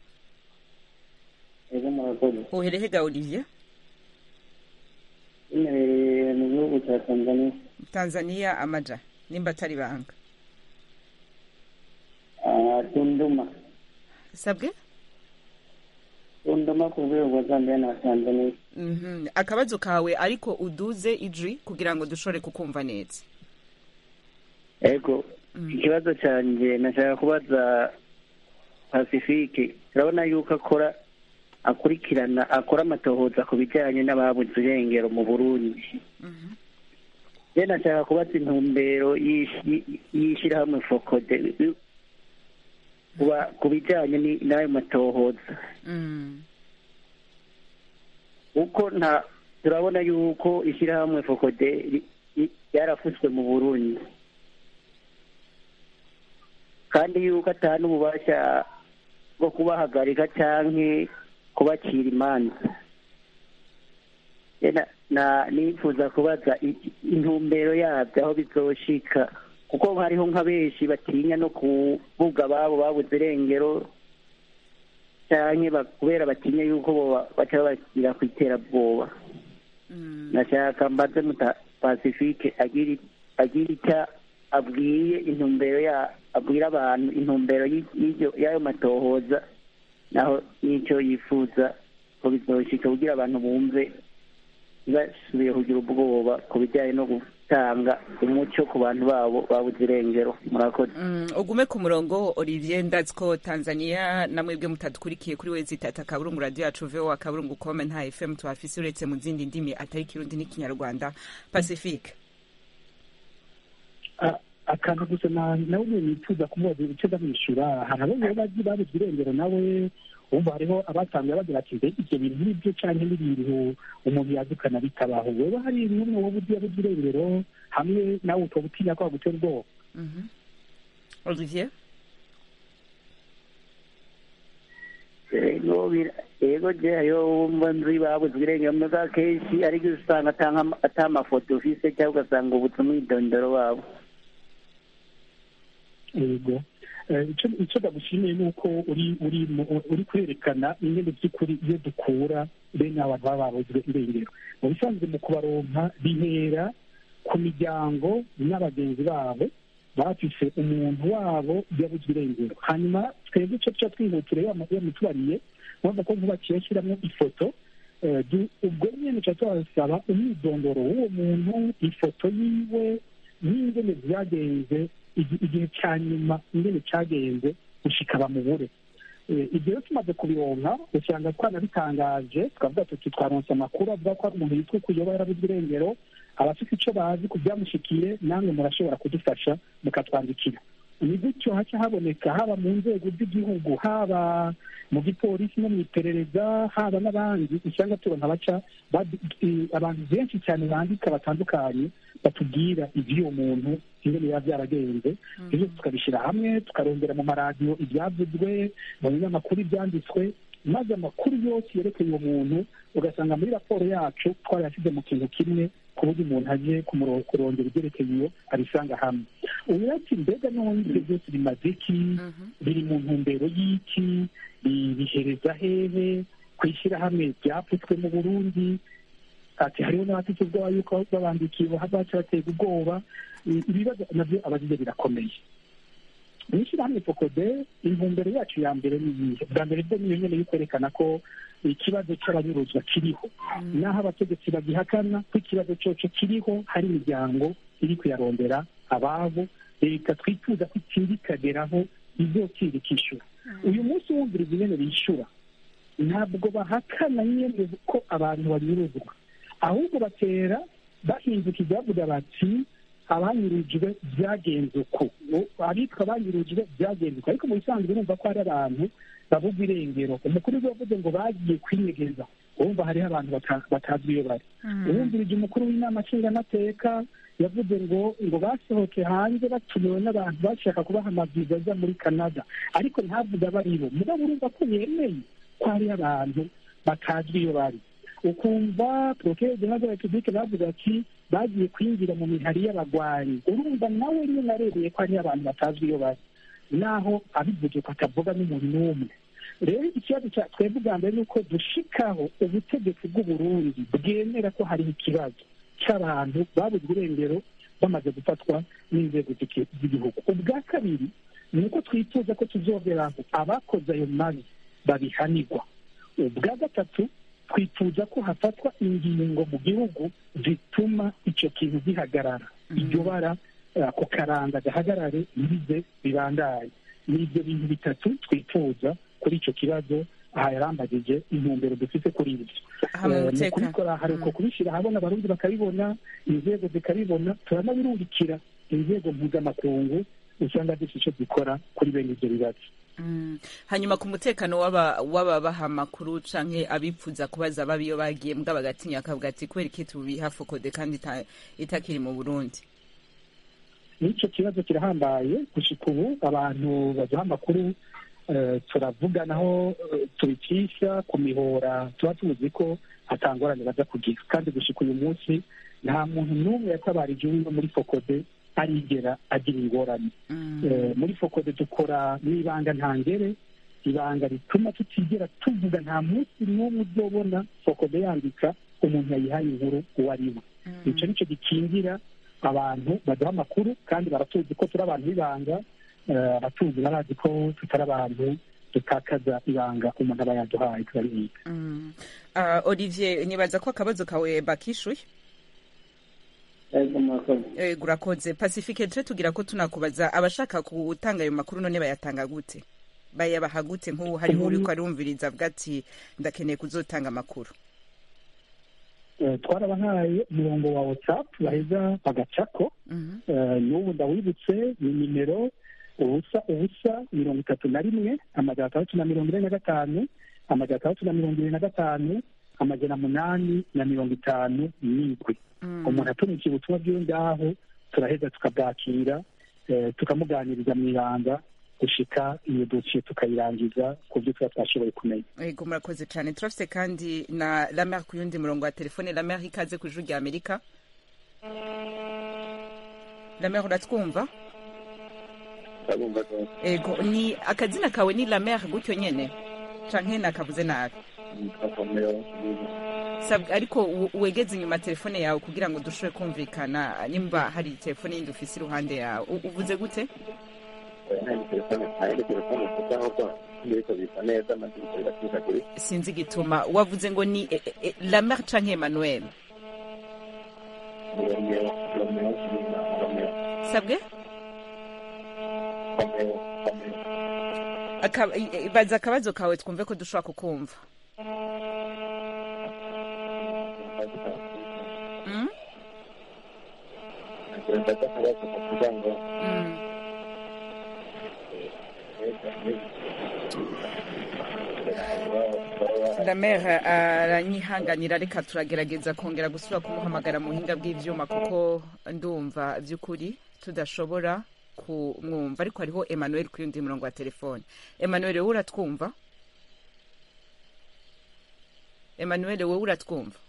ego murakoze Uherehega Olivier? imerereye mu gihugu cya tanzania Tanzania amaja nimba atari banga. Ah, tunduma Sabwe? tunduma ku rwego rwa zambia na tanzania Mhm. Akabazo kawe ariko uduze ijwi kugira ngo dushobore kukumva neza. ego Mm. ikibazo cyanjye nashaka kubaza pacifique turabona yuko akora akurikirana akora amatohoza ku bijyanye n'ababuze irengero mu burundi Mhm. je nashaka kubaza intumbero y'ish- y- y'ishyirahamwe fokode kuba- ku bijyanye ni- n'ayo matohoza Mm. kuko nta turabona yuko ishyirahamwe fokode ri- ri- ryarafuswe mu burundi kandi yuko atari n'ububasha bwo kubahagarika canke kubacira imanza Je na- na nifuza kubaza i- intumbero yabyo aho bizoshika kuko hariho nka benshi batinya no kuvuga ababo babuze irengero canke ba- kubera batinya yuko boba baca babashyira ku iterabwoba nashaka mbaze muta pacifique agira agira icyo abwiye intumbero ya abwira abantu intumbero y'i- y'iryo- y'ayo matohoza naho n'icyo yifuza ko bizoshika kugira abantu bumve basubiye kugira ubwoba ku bijyanye no gutanga umuco ku bantu babo babuze irengero murakoze Mm, ugume ku murongo olivier ndazi ko tanzania namwebwe mutadukurikiye kuri wezi itatu akaburungu radiyo yacu voa akaburungu kome nta fm tuhafise uretse mu zindi ndimi atari kirundi n'ikinyarwanda pacifique A- akantu gusa na- nawe nyine nifuza kumubaza icyo ndamwishyura hari abo rero bazi babuze irengero nawe wumva hariho abatangiye bagira ati mbega ibyo bintu ni byo cyangwa n'ibintu umuntu yadukana bitabaho wowe hari n'umwe wowe uzi yabuze irengero hamwe nawe ukaba utinya ko wagutera ubwoba Mhm. olivier ego bira- ego je hariho wumva nzi babuze irengero muga kenshi ariko usanga atanga ata amafoto ufise cyangwa ugasanga ubutse umwidondoro wabo yego Eh, icyo icyo ndagushimiye ni uko uri uri mu- uri kwerekana ingendo by'ukuri iyo dukura bene abantu baba babuzwe irengero mu bisanzwe mu kubaronka bihera ku miryango n'abagenzi babo bafise umuntu wabo yabuzwe irengero hanyuma twebwe icyo tuca twihutire yamutubariye urabona ko nkubakiye ashyiramo ifoto eh, du- ubwo nyine tuca tubasaba umwidondoro w'uwo muntu ifoto yiwe n'ingene byagenze igi- igihe cya nyuma ingene cyagenze gushika bamubure Eh, ibyo rero tumaze kubironka usanga twanabitangaje twavuga tuti twaronse amakuru avuga ko hari umuntu yitwa kuyoba yarabuzwe irengero abafite icyo bazi ku byamushikiye namwe murashobora kudufasha mukatwandikira ni gutyo haca haboneka haba mu nzego z'igihugu haba mu gipolisi no mu iperereza haba n'abandi usanga tubona baca badu- i- abantu benshi cyane bandika batandukanye batubwira iby'uwo muntu ingene biba byaragenze ibyo tukabishyira hamwe tukarondera mu maradiyo ibyavuzwe mu binyamakuru ibyanditswe maze amakuru yose yerekeye uwo muntu ugasanga muri raporo yacu twarayashyize mu kintu kimwe ku buryo umuntu aje kumuro- kurondera ibyerekeye iyo abisanga hamwe ubu ati mbega none ibyo byose bimaze iki biri mu ntumbero y'iki bi- bihereza hehe ku ishyirahamwe ryapfutswe mu burundi ati hariho n'abafite ubwoba yuko babandikiye baca batega ubwoba I- ibibazo nabyo abagize birakomeye mu ishyirahamwe fokode intumbero yacu ya mbere ni iyihe bwa mbere bwo niyo nyene yo kwerekana ko ikibazo cy'abanyuruzwa kiriho naho abategetsi bagihakana ko ikibazo cyoco kiriho hari imiryango iri kuyarondera ababo leta twifuza ko itinda ikageraho izokira ikishyura uyu munsi wumviriza ingene bishyura ntabwo bahakana nyine ko abantu banyuruzwa ahubwo batera bahinduka bavuga bati abanyurujwe byagenze uku abitwa abanyurujwe byagenze uku ariko mu bisanzwe urumva ko hari abantu bavuga irengero umukuru w'igihugu yavuze ngo bagiye kwinyegeza urumva hariho abantu bata- batazwi iyo bari uwumvirije umukuru w'inama nshingamateka yavuze ngo ngo basohoke hanze batumiwe n'abantu bashaka kubaha amaviza aza muri canada ariko ntavuga abaribo mugabo urumva ko yemeye ko hariho abantu batazwi iyo bari ukumva porokere jenerali de repubulike bavuga ati bagiye kwinjira mu mihari y'abagwanyi urumva nawe nyine arebeye ko hariho abantu batazwi iyo bari naho abivuze ko atavuga n'umuntu n'umwe rero ikibazo cya twebwe ubwa mbere ni uko dushikaho ubutegetsi bw'uburundi bwemera ko hari ikibazo cy'abantu babuzwe irengero bamaze gufatwa n'inzego z'iki- z'igihugu ubwa kabiri ni uko twifuza ko tuzongeraho abakoze ayo mabi babihanirwa ubwa gatatu twifuza ko hafatwa ingingo mu gihugu zituma icyo kintu gihagarara iryo bara eh, ako karanga gahagarare ntibize bibandanye ni ibyo bintu bitatu twifuza kuri icyo kibazo aha yarambagije intumbero dufite kuri ibyo Aha mu Eh, mu mutekano. kubikora hari uko kubishyira ahabona abarundi bakabibona inzego zikabibona turanabirungikira inzego mpuzamakungu usanga zifite icyo zikora kuri bene ibyo bibazo Mm. hanyuma ku mutekano w'aba- w'ababaha amakuru canke abipfuza kubaza babi iyo bagiye mbwa bagatinya akavuga ati kubera iki tubiha fokode kandi ita- itakiri mu burundi n'icyo kibazo kirahambaye gushika ubu abantu baduha amakuru eh, turavuganaho eh, tubicisha ku mihora tuba tuzi ko atangorane baza kugira kandi gushika uyu munsi nta muntu n'umwe yatabarije uwiwe muri fokode arigera agira ingorane Mm. Eh, muri fokode dukora n'ibanga ntangere ibanga rituma tutigera tuvuga nta munsi n'umwe uzobona fokode yandika umuntu yayihaye inkuru uwo ari we icyo nicyo gikingira abantu baduha amakuru kandi baratuzi ko turi abantu b'ibanga eh, abatuzi barazi ko tutari abantu dutakaza ibanga umuntu aba yaduhaye turabizi Mm. Ah, olivier nibaza ko akabazo kawe bakishuye ego murakoze Eh, urakoze pacifique tuje tugira ko tunakubaza abashaka gutanga ayo makuru none bayatanga gute bayabaha gute nk'ubu hariho Umuntu- uriko arumviriza avuga ati ndakeneye kuzotanga amakuru Eh, twarabahaye umurongo wa whatsapp baheza bagacako Mhm. Eh, n'ubu ndawibutse ni nimero ubusa ubusa mirongo itatu na rimwe amajana atandatu na mirongo ine na gatanu amajana atandatu na mirongo irindwi na gatanu amajana munani na mirongo itanu n'indwi Mm. umuntu atumikiye ubutumwa bw'iyo ngaho turaheza tukabwakira eh, tukamuganiriza mu ibanga gushika iyo dosiye tukayirangiza ku byo tuba twashoboye kumenya Ego murakoze cyane turafite kandi na lamer ku yundi murongo wa telefone lamer ikaze ku ijuru rya amerika lamer uratwumva ndabumva rwose ego ni akazina kawe ni lamer gutyo nyene canke nakavuze nabi nitwa komero Sab- ariko u- wegeze inyuma telefone yawe kugira ngo dushobore kumvikana nimba hari telefone yindi ufise iruhande yawe U- uvuze gute nta telefone nta yindi telefone mfite ahubwo ibiriko bisa neza amadirishya biracikagurika sinzi igituma wavuze ngo ni e, e, lamer canke emmanuel romeo romeo romeo sabwe romeo romeo Aka- i- i- baza akabazo kawe twumve ko dushobora kukumva Mm? ndetse akabazo kuvuga ngo Mm. Damer aranyihanganira reka turagerageza kongera gusubira kumuhamagara mu buhinga bw'ivyuma kuko ndumva vy'ukuri tudashobora kumwumva ariko hariho Emmanuel ku yundi murongo wa telefone Emmanuel wowe uratwumva Emmanuel wowe uratwumva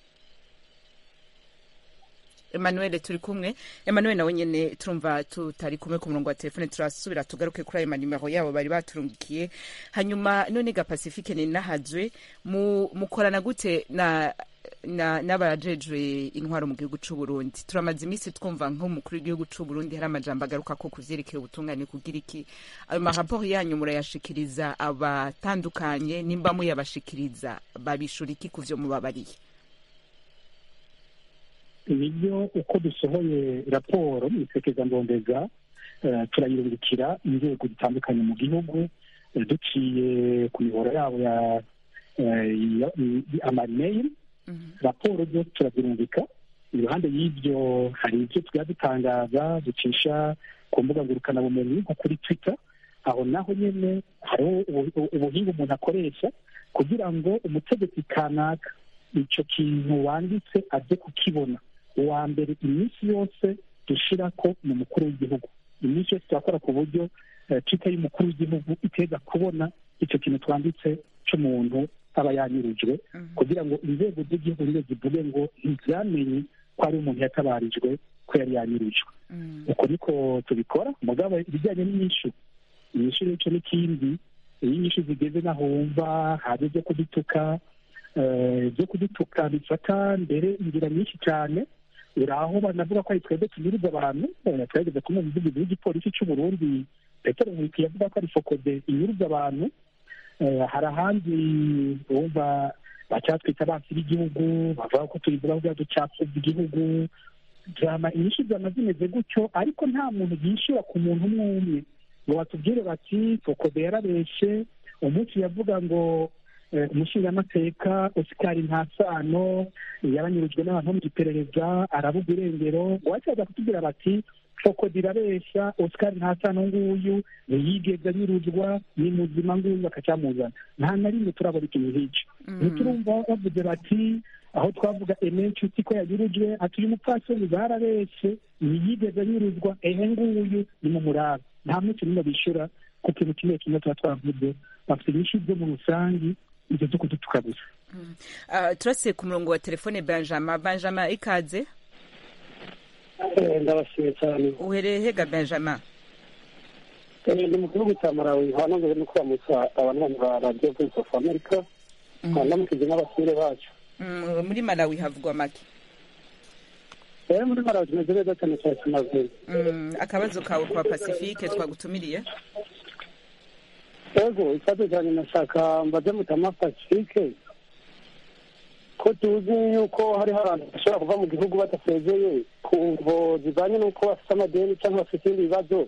Emmanuel turi kumwe Emmanuel nawe nyene turumva tutari kumwe ku murongo wa telefone turasubira tugaruke kuri ayo manimero yabo bari baturungikiye hanyuma none ga Pacifique ni nahajwe mu mukorana gute na na n'abajejwe intwaro mu gihugu c'u Burundi turamaze iminsi twumva nk'umukuru w'igihugu c'u Burundi hari amajambo agaruka ko kuvyerekeye ubutungane kugira iki ayo maraporo yanyu murayashikiriza abatandukanye nimba muyabashikiriza babishura iki kuvyo mubabariye nibyo uko dusohoye raporo mu isekeza ndondeza eh, turayirungikira inzego zitandukanye mu gihugu eh, duciye ku mihoro yabo ya eh, ya- i- amarimeyili raporo zo turazirungika iruhande y'ibyo hari ibyo tujya dutangaza ducisha ku mbuga ngurukanabumenyi nko kuri twitter aho naho nyine hariho ubu- ubuhinga umuntu akoresha kugira ngo umutegetsi kanaka icyo kintu wanditse aze kukibona uwa mbere iminsi yose dushira ko ni umukuru w'igihugu iminsi yose turakora ku buryo eh, twitter y'umukuru w'igihugu iteza kubona icyo kintu twanditse cy'umuntu aba yanyurujwe kugira ngo inzego z'igihugu nizo zivuge ngo ntibyamenye ko ari umuntu yatabarijwe ko yari yanyurujwe uko niko tubikora mugabo ibijyanye n'inyishu inyishu n'icyo n'ikindi iyo inyishu zigeze n'aho wumva hari ibyo kudutuka eh, ibyo kudutuka bifata mbere inzira nyinshi cyane uri aho banavuga ko ari twebwe tunyuriza abantu eh, twageze kumwe umuvugizi w'igipolisi cy'u Burundi petero nkwikiye yavuga ko ari fokode inyuriza abantu Eh, hari ahandi bumva bacyatwita abansi b'igihugu bavuga ko tuyivuga bwa ducapfuza igihugu drama inyinshi zama zimeze gutyo ariko nta muntu yishyura ku muntu umwe umwe ngo batubwire bati fokode yarabeshe umunsi yavuga ngo eh, umushingamateka osikari nta sano yaranyurujwe n'abantu bo mu iperereza arabuga irengero wacaza kutubwira bati fokode irabesha osikari nta sano nguyu ntiyigeze anyuruzwa ni muzima nguyu bakacyamuzana nta na rimwe turabona ikintu nk'icyo ntiturumva bavuze bati aho twavuga emenshi ko yanyurujwe ati uyu mupfasoni barabeshe ntiyigeze anyuruzwa ehe nguyu ni mu muraba nta munsi n'umwe bishyura ku kintu kimwe kimwe tuba twavuze bafite inyinshi zo mu rusange ibyo zo kudutuka gusa Ah, turasiye ku murongo wa telefone benjamin benjamin ikaze ndabashimiye cyane uhereye hega benjamin ni mu gihugu cya malawi hanongeye no kuramutsa abanywanyi ba radiyo voice of america hanamukije n'abasire bacu Mm, muri malawi havugwa make rero muri malawi tumeze neza cyane cyane tumaze Mm, akabazo kawe kwa pacifique twagutumiriye ego ikibazo cyane nashaka mbaze mutama pacifique ko tuzi yuko hariho abantu bashobora kuva mu gihugu badasezeye ku mvo zijyanye n'uko bafite amadeni cyangwa bafite ibindi bibazo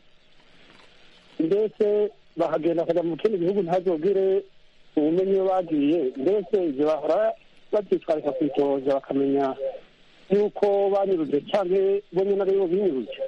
mbese bahagenda bakajya mu kindi gihugu ntazogire ubumenyi iyo bagiye mbese ibyo bahora babyitwarika ku itohoza bakamenya yuko banyuruje cyangwa bo nyine ari bo binyuruje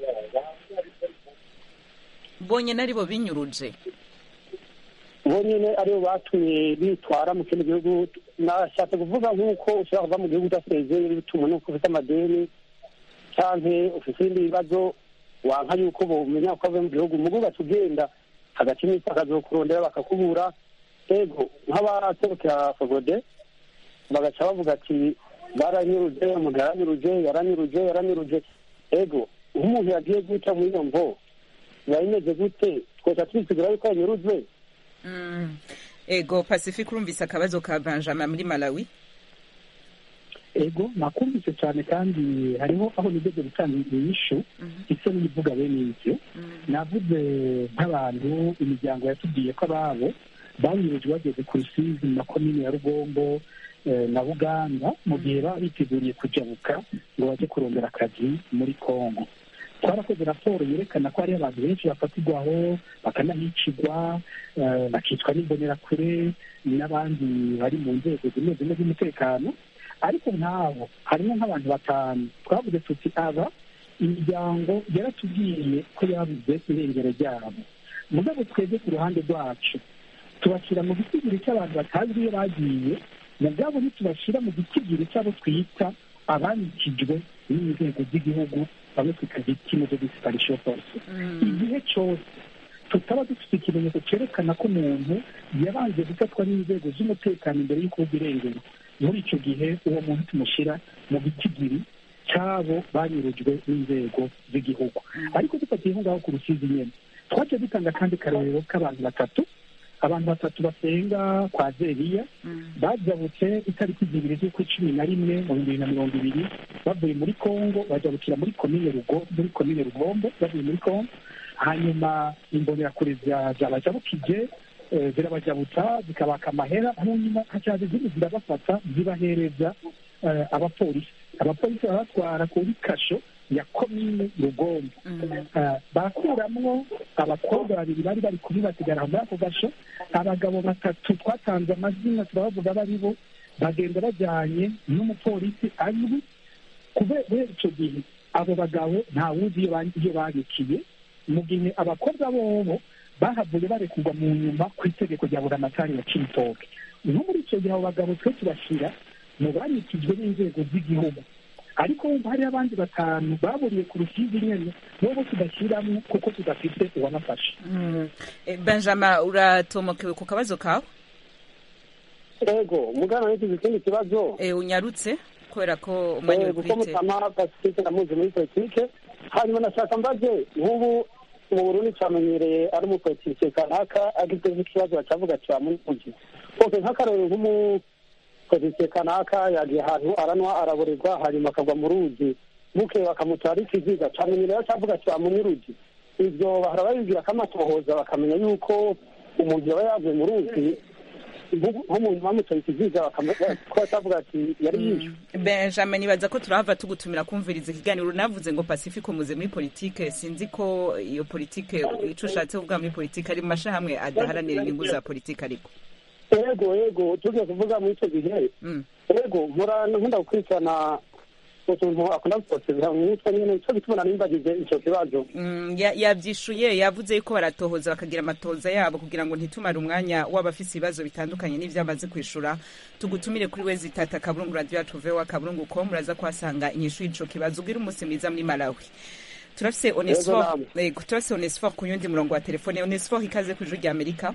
bonye naribo binyuruje bo nyine aribo batumye bitwara mu kindi gihugu nashatse kuvuga nk'uko ushobora kuva mu gihugu udasezeye bituma n'uko ufite amadeni cyangwa ufite ibindi bibazo wanka yuko bumenya ko avuye mu gihugu mugu ugaca ugenda hagati iminsi bakazokurondera bakakubura ego nk'abaserukira fogode bagaca bavuga ati baranyuruje umuntu yaranyuruje yaranyuruje yaranyuruje ego nk'umuntu yagiye guca muri iyo mvo biba bimeze gute twoca twisigura yuko yanyurujwe Mm. ego pacifique urumvise akabazo ka benjamin muri malawi ego nakumvise cyane kandi hariho aho nigeze gutanga inyishu isa n'ivuga bene ibyo navuze nk'abantu imiryango yatubwiye ko ababo banyurujwe bageze ku rusizi mu makomini ya rugombo eh, na buganda mu gihe baba biteguriye kujabuka ngo bajye kurondera akazi muri kongo twarakoze raporo yerekana ko hariho abantu benshi bafatirwaho bakanahicirwa eh, bakicwa n'imbonerakure n'abandi bari mu nzego zimwe zimwe z'umutekano ariko nk'abo harimo nk'abantu batanu twavuze tuti aba imiryango yaratubwiye ko yabuze irengero ryabo mugabo twebwe ku ruhande rwacu tubashyira mu gitigiri cy'abantu batazwi iyo bagiye mugabo ntitubashyira mu gitigiri cy'abo twita abanikijwe n'inzego z'igihugu bamwe twita victime de disparition force igihe cyose tutaba dufite ikimenyetso cyerekana ko umuntu yabanje gufatwa n'inzego z'umutekano imbere y'uko uba irengero muri icyo gihe uwo muntu tumushyira mu gitigiri cy'abo banyurujwe n'inzego z'igihugu ariko dufatiye aho ngaho ku rusizi nyine twaciye dutanga kandi karorero k'abantu batatu abantu batatu basenga kwa zeriya bajabutse itariki zibiri z'ukwa cumi na rimwe mu bihumbi bibiri na mirongo ibiri bavuye muri kongo bajabukira muri komine rugo muri komine rugombo bavuye muri kongo hanyuma imbonerakure zabajabukije eh, zirabajabutsa zikabaka amahera hanyuma hacaza izindi zirabafata zibahereza eh, abapolisi abapolisi barabatwara kuri kasho ya komine rugombo Eh, barakuramwo abakobwa babiri bari bari kuri basigara muri ako gasho abagabo batatu twatanze amazina turabavuga abo ari bo bagenda bajyanye n'umupolisi azwi kubera icyo gihe abo bagabo nta wuzi iyo ba- iyo babikiye mu gihe abakobwa bobo bahavuye barekurwa mu nyuma ku itegeko rya buramatari ya cibitoke no muri icyo gihe abo bagabo twe tubashyira mu banikijwe n'inzego z'igihugu ariko wumva hariho abandi batanu baburiye ku rusizi nyene bobo tudashyiramo kuko tudafite uwabafasha Mm. Eh, benjamin uratomokewe ku kabazo kawe ego mugana n'ikizi ikindi kibazo Eh, unyarutse kubera ko umwanya Eh, uri kuko kwite mutama pacifique namuzi muri politike hanyuma nashaka mbaze nk'ubu mu burundi cyamenyereye ari umupolitike kanaka agize nk'ikibazo bacavuga ati bamunuji oke nk'akarorero nk'umupolitike kanaka yagiye ahantu aranywa araborerwa hanyuma akagwa mu ruzi buke bakamutwara ikiziga cyamenyereye acavuga ati bamunyuruji ibyo bahora babibwira ko amatohoza bakamenya yuko umuntu yaba yavuye mu ruzi nk'umuntu bamutoye ikiziga bakamenya ko atavuga ati yari yishwe benjamin nibaza ko turahava tugutumira kumviriza ikiganiro navuze ngo pacifique umuze muri politike sinzi ko iyo politike ico ushatse kuvuga muri politike ari mu mashahamwe adaharanira inyungu za politike ariko ego ego tugiye kuvuga muri icyo gihe Mm. ego nkora nkunda gukurikirana utuntu akunda gutoteza mu mitwe nyine nicyo gituma nimbagize icyo kibazo Mm, ya- yavyishuye yavuze yuko baratohoza bakagira amatohoza yabo kugira ngo ntitumare umwanya w'abafise ibibazo bitandukanye n'ivyo amaze kwishura tugutumire kuri wezi tata akaburungu radio yacu vewa akaburungu ko muraza kuhasanga inyishu y'ico kibazo ubwire umunsi mwiza muri malawi turafise onesfor namwe. yego turafise onesfor ku yundi murongo wa telefone onesfor ikaze ku ijuru rya amerika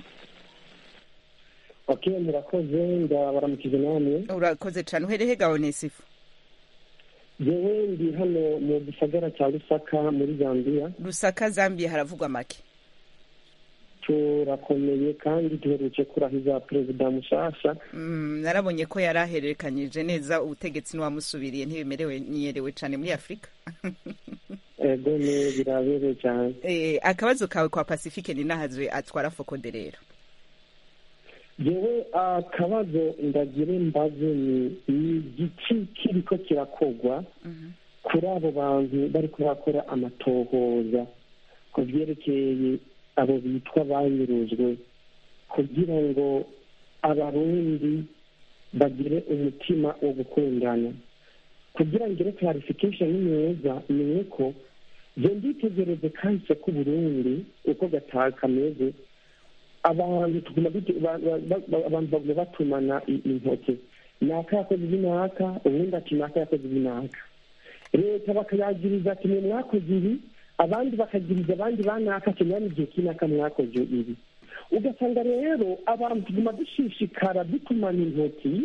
ok murakoze ndabaramukije namwe urakoze cane uhereye ga onesifu yewe ndi hano mu gisagara cya rusaka muri zambiya rusaka zambia haravugwa make turakomeye kandi duherutse kurahiza perezida mushasha Mm, narabonye ko yari ahererekanyije neza ubutegetsi n'uwamusubiriye ntibemerewe niyerewe cyane muri afurika ego ni birabereye cyane Eh, akabazo kawe kwa pacifique ni nahazwe atwara fokode rero yewe akabazo ndagire mbaze ni ni igiki kiriko kirakogwa kuri abo bantu bari kurakora amatohoza ku byerekeye abo bitwa banyurujwe kugira ngo abarundi bagire umutima wo gukundana kugira ngire clarification neza ni uko je nditegereze kahise k'uburundi uko gataha kameze abantu tuguma dute- ba- ba- ba- abantu baguma batumana i- intoke naka yakoze ibi naka ubundi ati naka yakoze ibi naka leta bakayagiriza ati mwe mwakoze ibi abandi bakagiriza abandi banaka ati mwami igihe kinaka mwakoze ibi ugasanga rero abantu tuguma dushishikara dutumana intoki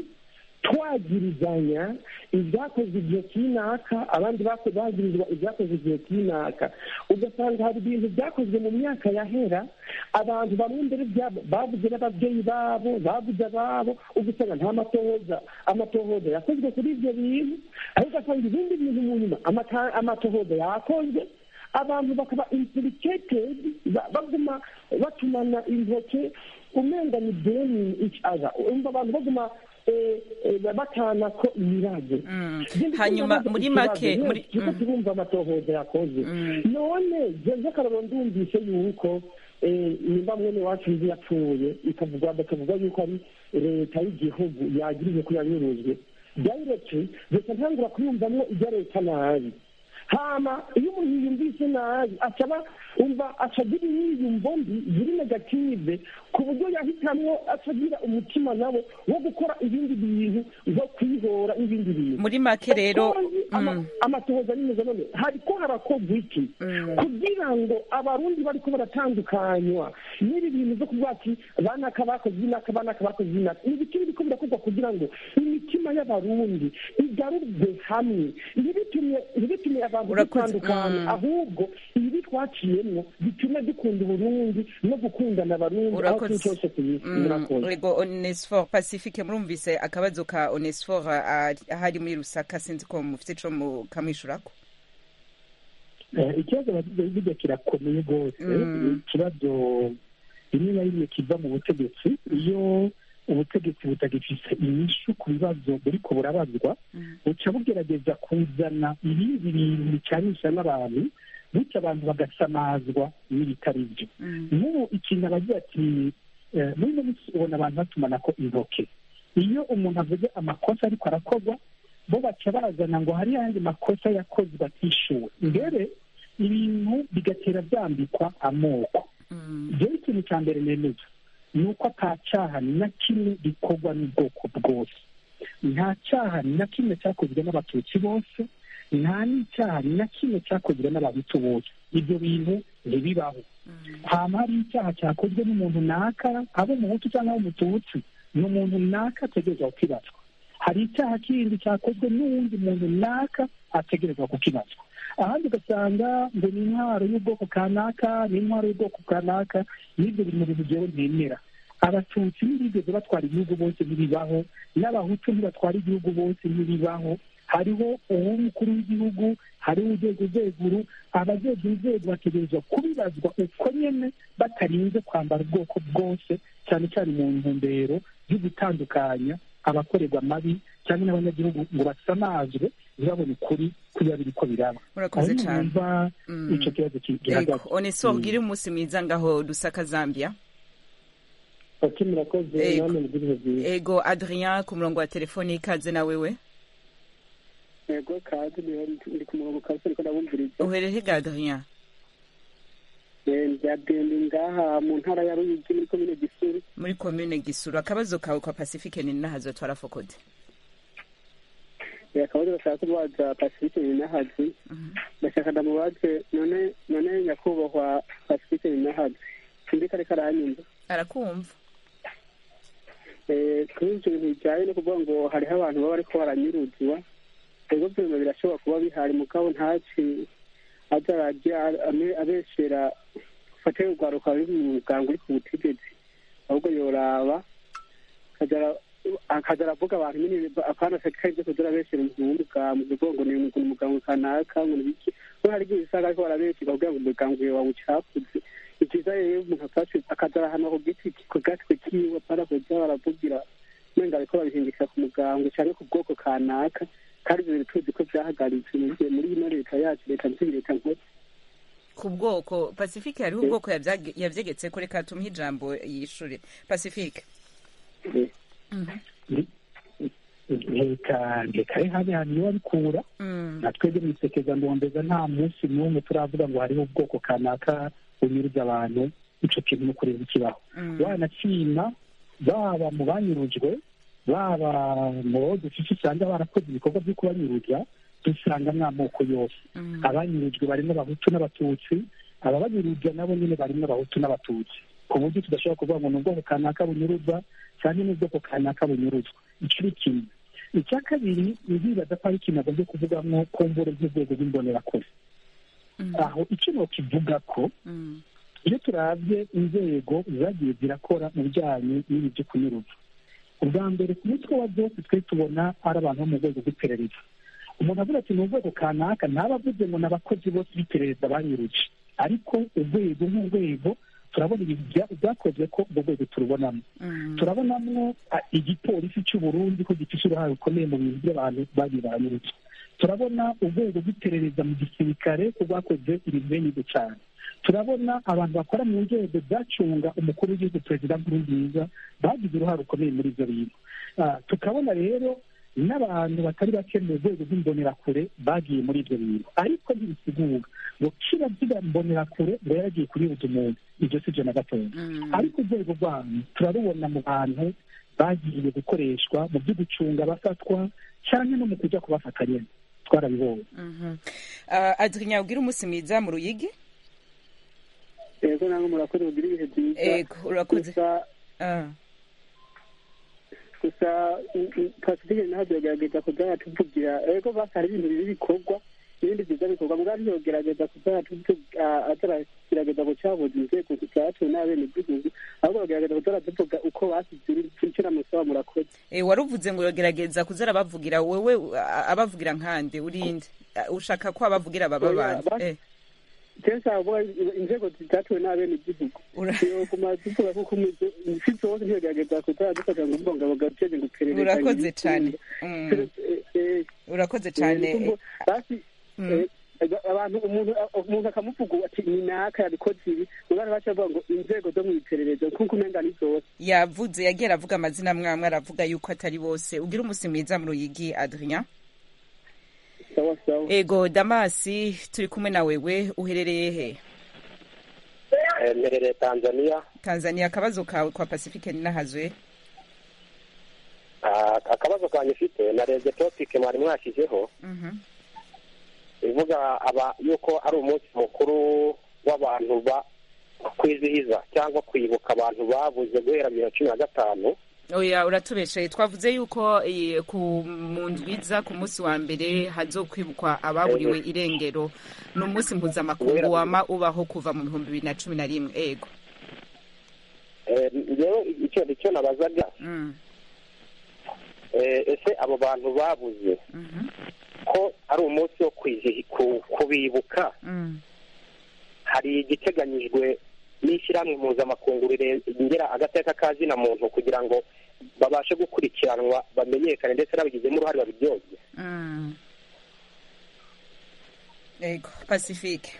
twagirizanya ibyakoze igihe kinaka abandi bako- bagirizwa ibyakoze igihe kinaka ugasanga hari ibintu byakozwe mu myaka yahera abantu bamwe mbere byabo babuze n'ababyeyi babo babuze ababo ugasanga nta matohoza amatohoza yakozwe kuri ibyo bintu ariko ugasanga ibindi bintu mu nyuma amata- amatohoza yakozwe abantu bakaba implicated ba- baguma batumana intoke umenga ni blaming each other umva abantu baguma eh, eh, batana ko imirage hanyuma muri make muri kuko turumva amatohoza yakoze none jeje karabo ndumvise yuko eh, nimba mwene wacu nzi yapfuye ikavuga bakavuga yuko ari leta y'igihugu yagirije ko yanyurujwe directly leta ntangura kuyumvamwo ibya leta nabi hama iyo umuntu yiyumvise nabi acaba umva acagira imyiyumvo mbi ziri negative ku buryo yahitamwo acagira umutima nabo wo gukora ibindi bintu nko kwihora n'ibindi bintu muri make rero ama- mm. amatohoza nimeze none hariko harakorwa iki kugira ngo abarundi bariko baratandukanywa n'ibi bintu vyo kuvuga ati banaka bakoze inaka banaka bakoze inaka ni ibiki biriko birakorwa kugira ngo imitima y'abarundi igarurwe hamwe ntibitume ntibitume abantu Urakoze. dutandukana Mm. ahubwo ibi twaciyemwo bitume dukunda uburundi no gukundana abarundi aho Urakoze. turi cyose ku isi murakoze ego onesfor pacifique murumvise akabazo ka onesfor ah, ahari muri rusaka sinzi ko mufite ico mukamwishurako Eh, ikibazo bagize burya kirakomeye rwose Mm. ikibazo rimwe na rimwe kiva mu butegetsi iyo ubutegetsi butagifise inyishu ku bibazo buriko burabazwa buca bugerageza kuzana ibindi bintu bicanisha n'abantu bityo abantu bagasamazwa n'ibitari byo nk'ubu ikintu abagira ati eh, muri ino minsi ubona abantu batumanako intoke iyo umuntu avuze amakosa ariko arakorwa bo baca bazana ngo hari yandi makosa yakozwe atishuwe mbere ibintu bigatera byambikwa amoko rero ikintu cya mbere nemeza ni uko ata cyaha na kimwe gikorwa n'ubwoko bwose nta cyaha na kimwe cyakozwe n'abatutsi bose nta n'icyaha na kimwe cyakozwe n'abahutu bose ibyo bintu ntibibaho hama hari icyaha cyakozwe n'umuntu naka aba umuhutu cyangwa aba umututsi ni umuntu naka ategerezwa kukibazwa hari icyaha kindi cyakozwe n'uwundi muntu naka ategerezwa kukibazwa ahandi ugasanga ngo ni intwaro y'ubwoko kanaka ni intwaro y'ubwoko kanaka n'ibyo biri mu bintu byewe ntemera abatutsi ntibigeze batwara igihugu bose ntibibaho n'abahutu ntibatwara igihugu bose ntibibaho hariho uw'umukuru w'igihugu hariho urwego rweguru abajejwe inzego bategerezwa kubibazwa uko nyene batarinze kwambara ubwoko bwose cyane cyane mu ntumbero yo gutandukanya abakorerwa amabi cyangwa n'abanyagihugu ngo basamazwe ntibabone ukuri kubiba biriko biraba Murakoze Aho cane. numva Mm. ico kibazo ki- ego gihagaze onesfor Mm. gire umunsi mwiza ngaho dusaka zambia ati murakoze Ego. namwe mugire byiza ego adrien ku murongo wa telefoni ikaze na wewe yego kazi ndi ku murongo kabisa ariko ndabumviriza uherere ga adrien byadende ngaha mu ntara ya ruyigi muri komine gisuru muri komine gisuru akabazo kawe kwa pacifique ni nahazo twara fokode akabazo bashaka kubaza pacifique ninahazi ndashaka ndamubaze none none nyakubahwa pacifique ninahazi sindi kare karanyumva arakumva Eh, kuri ibyo bintu bijyanye no kuvuga ngo hariho abantu baba bariko baranyuruzwa ego vyuma birashobora kuba bihari mugabo ntaci aza ararya ame- abeshera afate urwaruka ruri mu muganga uri ku butegetsi ahubwo yoraba akaza aravuga abantu nyine akana sekari byo kugira beshyira umuntu w'umuganga uvuga ngo ni umuganga kanaka ngo ni iki kuko hari igihe usanga ariko barabeshyira kugira ngo umuganga wawe wawucafuze ni byiza rero umuntu afashe akaza ahantu ku giti ku gatwe kiwe apana kujya baravugira nenga ariko babihingisha ku muganga cyangwa ku bwoko kanaka kandi ibyo bintu tuzi ko byahagaritse muri ino leta yacu leta nzindi leta nkuru ku bwoko pacifique hariho ubwoko yabyegetse ko reka tumuhe ijambo yishure pacifique reka reka habe hantu iyo babikura na twebwe mu isekeza ndondeza nta munsi n'umwe turavuga ngo hariho ubwoko kanaka bunyuruza abantu ico kintu no kureba ikibaho wanashima baba mu banyurujwe baba mu bo dufite usanga barakoze ibikorwa byo kubanyuruza dusangamo amoko yose abanyurujwe barimo abahutu n'abatutsi ababanyuruza nabo nyine barimo abahutu n'abatutsi ku buryo tudashobora kuvuga ngo ni ubwoko kanaka bunyuruza cyangwa ni ubwoko kanaka bunyuruzwa icyo ni kimwe icya kabiri ntibibaza ko ari ikintu agomba kuvugamo ku mburo z'urwego rw'imbonerakure aho icyo nokivuga ko iyo turabye inzego zagiye zirakora mu bijyanye n'ibi byo kunyuruza ubwa mbere ku mutwe wa byose twe tubona ari abantu bo mu rwego rw'iperereza umuntu avuga ati ni urwego kanaka ntaba avuze ngo ni abakozi bose b'iperereza banyuruje ariko urwego nk'urwego turabona ibintu byakozwe ko urwo rwego turubonamo turabonamo igipolisi cy'u Burundi ko gifite uruhare rukomeye mu bintu by'abantu bagiye baranyurutse turabona urwego rw'iperereza mu gisirikare ko rwakoze ibintu bene cyane turabona abantu bakora mu nzego zacunga umukuru w'igihugu perezida nkurunziza bagize uruhare rukomeye muri ibyo bintu tukabona rero n'abantu batari bake mu rwego rw'imbonerakure bagiye muri ibyo bintu ariko ntibisigura ngo kiba kiba mbonerakure ngo yaragiye kuribuza umuntu ibyo si byo na gatoya ariko urwego rwanyu turarubona mu bantu bagiye gukoreshwa mu byo gucunga abafatwa cyane no mu kujya kubafata nyine twarabibonye adrinya ubwira umunsi mwiza mu ruyigi yego namwe murakoze mugire ibihe byiza yego urakoze gusa pasifike naho biragerageza kujya tuvugira ego basi hari ibintu bibi bikorwa ibindi byiza bikorwa mbwa ntiyogerageza kujya ataragerageza gucabuza inzego zacu n'abenegihugu ahubwo bagerageza kujya tuvuga uko basize icyo namusaba murakoze waruvuze ngo yogerageza kuza arabavugira wowe abavugira nkande urinde ushaka ko abavugira baba bande kenshi avuga inzego zitatuwe n'abenegihugu yoguma tuvuga kuko isi zose ntiyogerageza kujya dufata ngo mbungabunga guteze ngo iperereza urakoze cyane urakoze cyane abantu umuntu umuntu akamuvuga ati ni naka yabikoze ibi mugana baca bavuga ngo inzego zo mu iperereza kuko umenga ni zose yavuze yagiye aravuga amazina amwe aravuga yuko atari bose ugira umunsi mwiza mu ruyigi adrien sawa sawa ego damasi turi kumwe na wewe uherereye he mperereye tanzania tanzania akabazo kawe kwa pacifique ninahazwe akabazo kanjye ufite narebye topike mwari mwashyizeho ivuga aba yuko ari umunsi mukuru w'abantu ba kwizihiza cyangwa kwibuka abantu babuze guhera bibiri na cumi na gatanu oya uratubeshaye twavuze yuko ku mu ndwiza ku munsi wa mbere hazokwibukwa ababuriwe irengero ni umunsi mpuzamakungu wama ubaho kuva mu bihumbi bibiri na cumi na rimwe ego rero icyo nabazaga ese abo bantu babuze ko ari umunsi wo kubibuka hari igiteganyijwe n'ishyirahamwe mpuzamakungu rirengera agateka ka zina muntu kugira ngo babashe gukurikiranwa bamenyekane ndetse n'abagizemo uruhare babiryozwe ego pacifique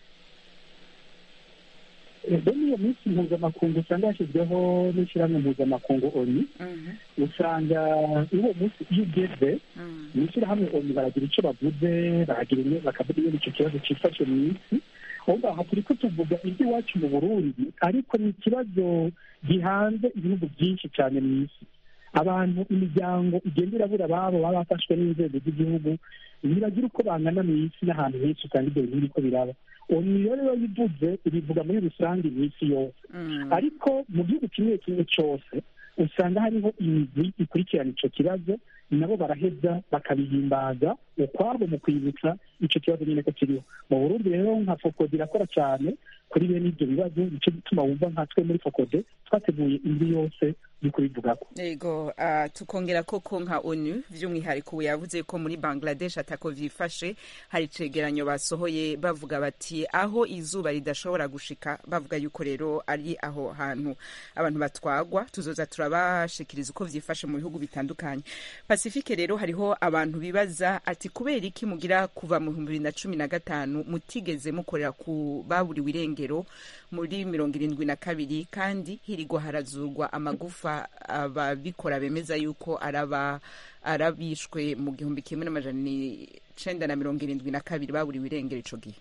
ubwo niyo minsi mpuzamakungu usanga yashyizweho n'ishyirahamwe mpuzamakungu oni usanga uwo munsi iyo ugeze mu ishyirahamwe oni baragira icyo bavuze bakavuga iyo icyo kibazo cyifashe mu isi ahubwo aha turi ko tuvuga iby'iwacu mu burundi ariko ni ikibazo gihanze ibihugu byinshi cyane mu isi abantu imiryango igenda irabura ababo baba bafashwe n'inzego z'igihugu biragira uko bangana mu isi n'ahantu henshi usanga ibyo bintu biriko biraba oni rero iyo yivuze ibivuga muri rusange mu isi yose ariko mu gihugu kimwe kimwe cyose usanga hariho imigwi ikurikirana icyo kibazo nabo baraheza bakabihimbaza ukwabo mu kwibutsa icyo kibazo nyine ko kiriho mu burundi rero nka fokode irakora cyane kuri bene ibyo bibazo nicyo gituma wumva nkatwe muri fokode twateguye indi yose yo kubivugako yego uh, tukongera koko nka onu by'umwihariko ubu yavuze ko muri bangladesh atako vyifashe hari icegeranyo basohoye bavuga bati aho izuba ridashobora gushika bavuga yuko rero ari aho hantu abantu batwagwa tuzoza turabashikiriza uko vyifashe mu bihugu bitandukanye pacifique rero hariho abantu bibaza ati kubera iki mugira kuva mu bihumbi bibiri na cumi na gatanu mutigeze mukorera ku baburiwe irengero muri mirongo irindwi na kabiri kandi hirigwa harazurwa amagufa ababikora bemeza yuko araba arabishwe mu gihumbi kimwe n'amajana icenda na mirongo irindwi na kabiri baburiwe irengero ico gihe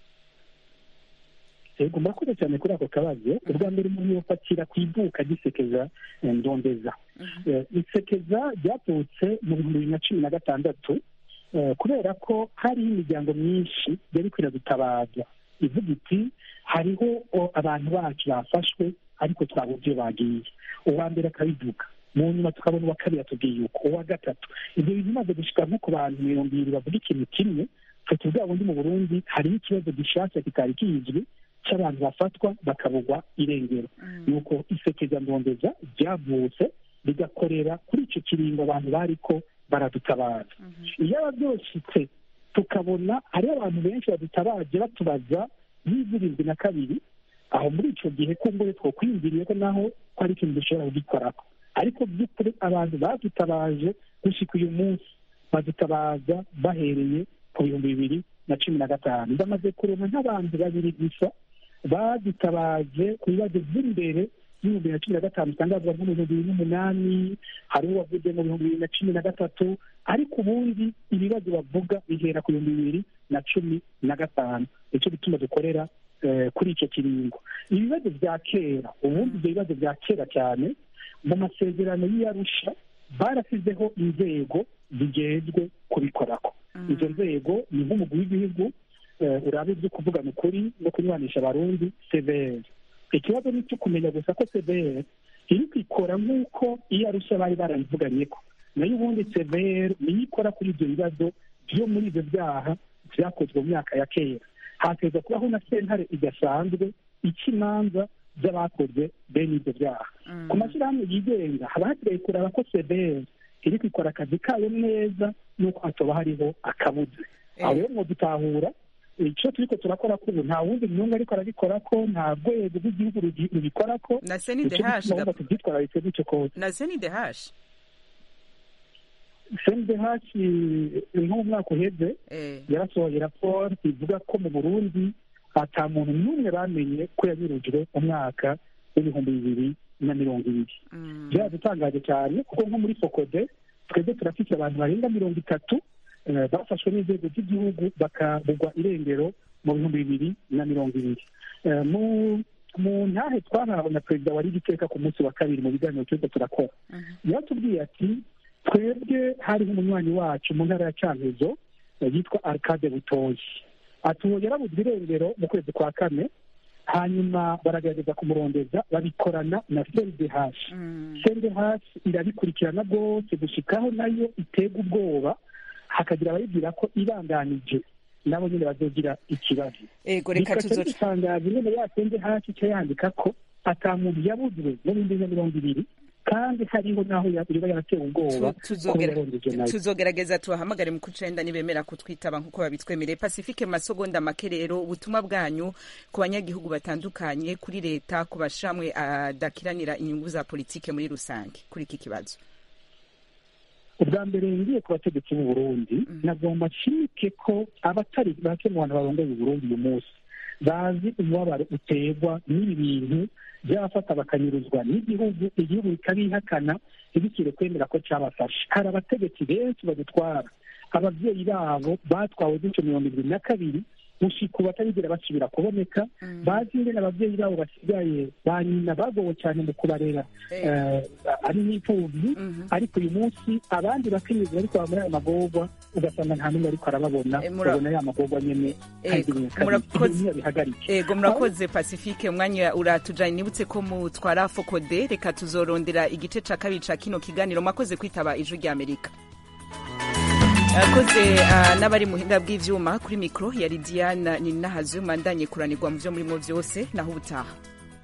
yego murakoze cyane kuri ako kabazo ubwa mbere umuntu yofatira ku ivuka gisekeza ndondeza isekeza ryavutse mu bihumbi bibiri na cumi na gatandatu kubera ko hariho imiryango myinshi yari kwiradutabaza ivuga iti hariho abantu bacu bafashwe ariko twabuze iyo bagiye uwa mbere akabivuga mu nyuma tukabona uwa kabiri atubwiye uko uwa gatatu ibyo bintu bimaze gushika nko ku bantu mirongo ibiri bavuga ikintu kimwe twe tuvuga bundi mu burundi hariho ikibazo gishasha kitari kizwi cy'abantu bafatwa bakabugwa irengero nuko isekeza ndondeza ryavutse rigakorera kuri icyo kiringo abantu bariko baradutabaza iyo aba byoshitse tukabona hariho abantu benshi badutabaje batubaza y'izirindwi na kabiri aho muri icyo gihe kumbure twokwiyumviriye ko naho ko ari ikintu dushobora kugikorako ariko by'ukuri abantu badutabaje gushika uyu munsi badutabaza bahereye ku bihumbi bibiri na cumi na gatanu bamaze kurema nk'abantu babiri gusa badutabaje ku bibazo by'imbere y'ibihumbi bibiri na cumi na gatanu usanga bavuga nko mu bihumbi bibiri n'umunani hari uwavuze mu bihumbi bibiri na cumi na gatatu ariko ubundi ibibazo bavuga bihera ku bihumbi bibiri na cumi na gatanu nicyo gituma dukorera kuri icyo kiringo ibibazo bya kera ubundi ibyo bibazo bya kera cyane mu masezerano y'iyarusha barasizeho inzego zigenzwe kubikorako izo nzego ni nk'umugwi w'igihugu urabe ibyo kuvugana ukuri no kunywanisha abarundi severi ikibazo ni icyo kumenya gusa ko severi iri kwikora nk'uko iyo arusha bari barabivuganye ko nayo ubundi severi niyo ikora kuri ibyo bibazo byo muri ibyo byaha byakozwe mu myaka ya kera hateza kubaho na sentare idasanzwe ica imanza z'abakoze bene ibyo byaha ku mashyirahamwe yigenga haba hasigaye kureba ko severi iri kwikora akazi kayo neza n'uko hatoba hariho akabuze aho rero ngo dutahura icyo turiko turakora ko ubu nta wundi myungu ariko arabikora ko nta rwego rw'igihugu rubikora ko na senidehashi tubyitwararitse gutyo kose na senidehashi senidehashi nk'umwaka uheze yarasohoye raporo ivuga ko mu burundi ata muntu n'umwe bamenye ko yanyurujwe umwaka w'ibihumbi bibiri na mirongo ibiri byaradutangaje cyane kuko nko muri fokode twebwe turafite abantu barenga mirongo itatu bafashwe n'inzego z'igihugu bakabugwa irengero mu bihumbi bibiri na mirongo ibiri mu ntahe twahawe na perezida wari igiteka ku munsi wa kabiri mu biganiro turiko turakora yaratubwiye ati twebwe hariho umunywanyi wacu mu ntara ya cankuzo yitwa arcade butoyi ati uwo yarabuzwe irengero mu kwezi kwa kane hanyuma baragerageza kumurondeza babikorana na sendehashi sendehashi irabikurikirana rwose gushikaho nayo itega ubwoba hakagira abayibwira ko ibandanije nabo nyine bazogira ikibazo ego reka tuzoca bitangaza nyine yasenze hasi icyo yandika ko ata muntu yabuzwe mu bihumbi bibiri na mirongo ibiri kandi hariho n'aho iba yaratewe ubwoba tuzogerageza tubahamagare mu kucenda nibemera kutwitaba nk'uko babitwemereye pacifique masogonda make rero ubutumwa bwanyu ku banyagihugu batandukanye kuri leta ku bashamwe adakiranira inyungu za politike muri rusange kuri iki kibazo ubwa mbere ngiye ku bategetsi b'u Burundi nagomba nshimike ko abatari bake mu bantu barongoye Burundi uyu munsi bazi umubabaro uterwa n'ibi bintu byabafata bakanyuruzwa n'igihugu igihugu bikabihakana ntibikire kwemera ko cyabafashe hari abategetsi benshi badutwara ababyeyi babo batwawe gutyo mirongo ibiri na kabiri gushika ubu batarigera basubira kuboneka bazi ingene ababyeyi babo basigaye ba nyina bagowe cyane mu kubarera ari n'imfubyi ariko uyu munsi abandi bakenyezi bariko baba muri ayo magorwa ugasanga nta n'umwe ariko arababona babona ya magorwa nyene bihagarike ego murakoze pacifique umwanya uratujanye nibutse ko mutwara fokode reka tuzorondera igice ca kabiri ca kino kiganiro mwakoze kwitaba ijwi ry'amerika akoze uh, n'abari muhinga bw'ivyuma kuri mikro yari Diana Ninahazuma ndanye kuranirwa mu vyo murimo vyose naho ubutaha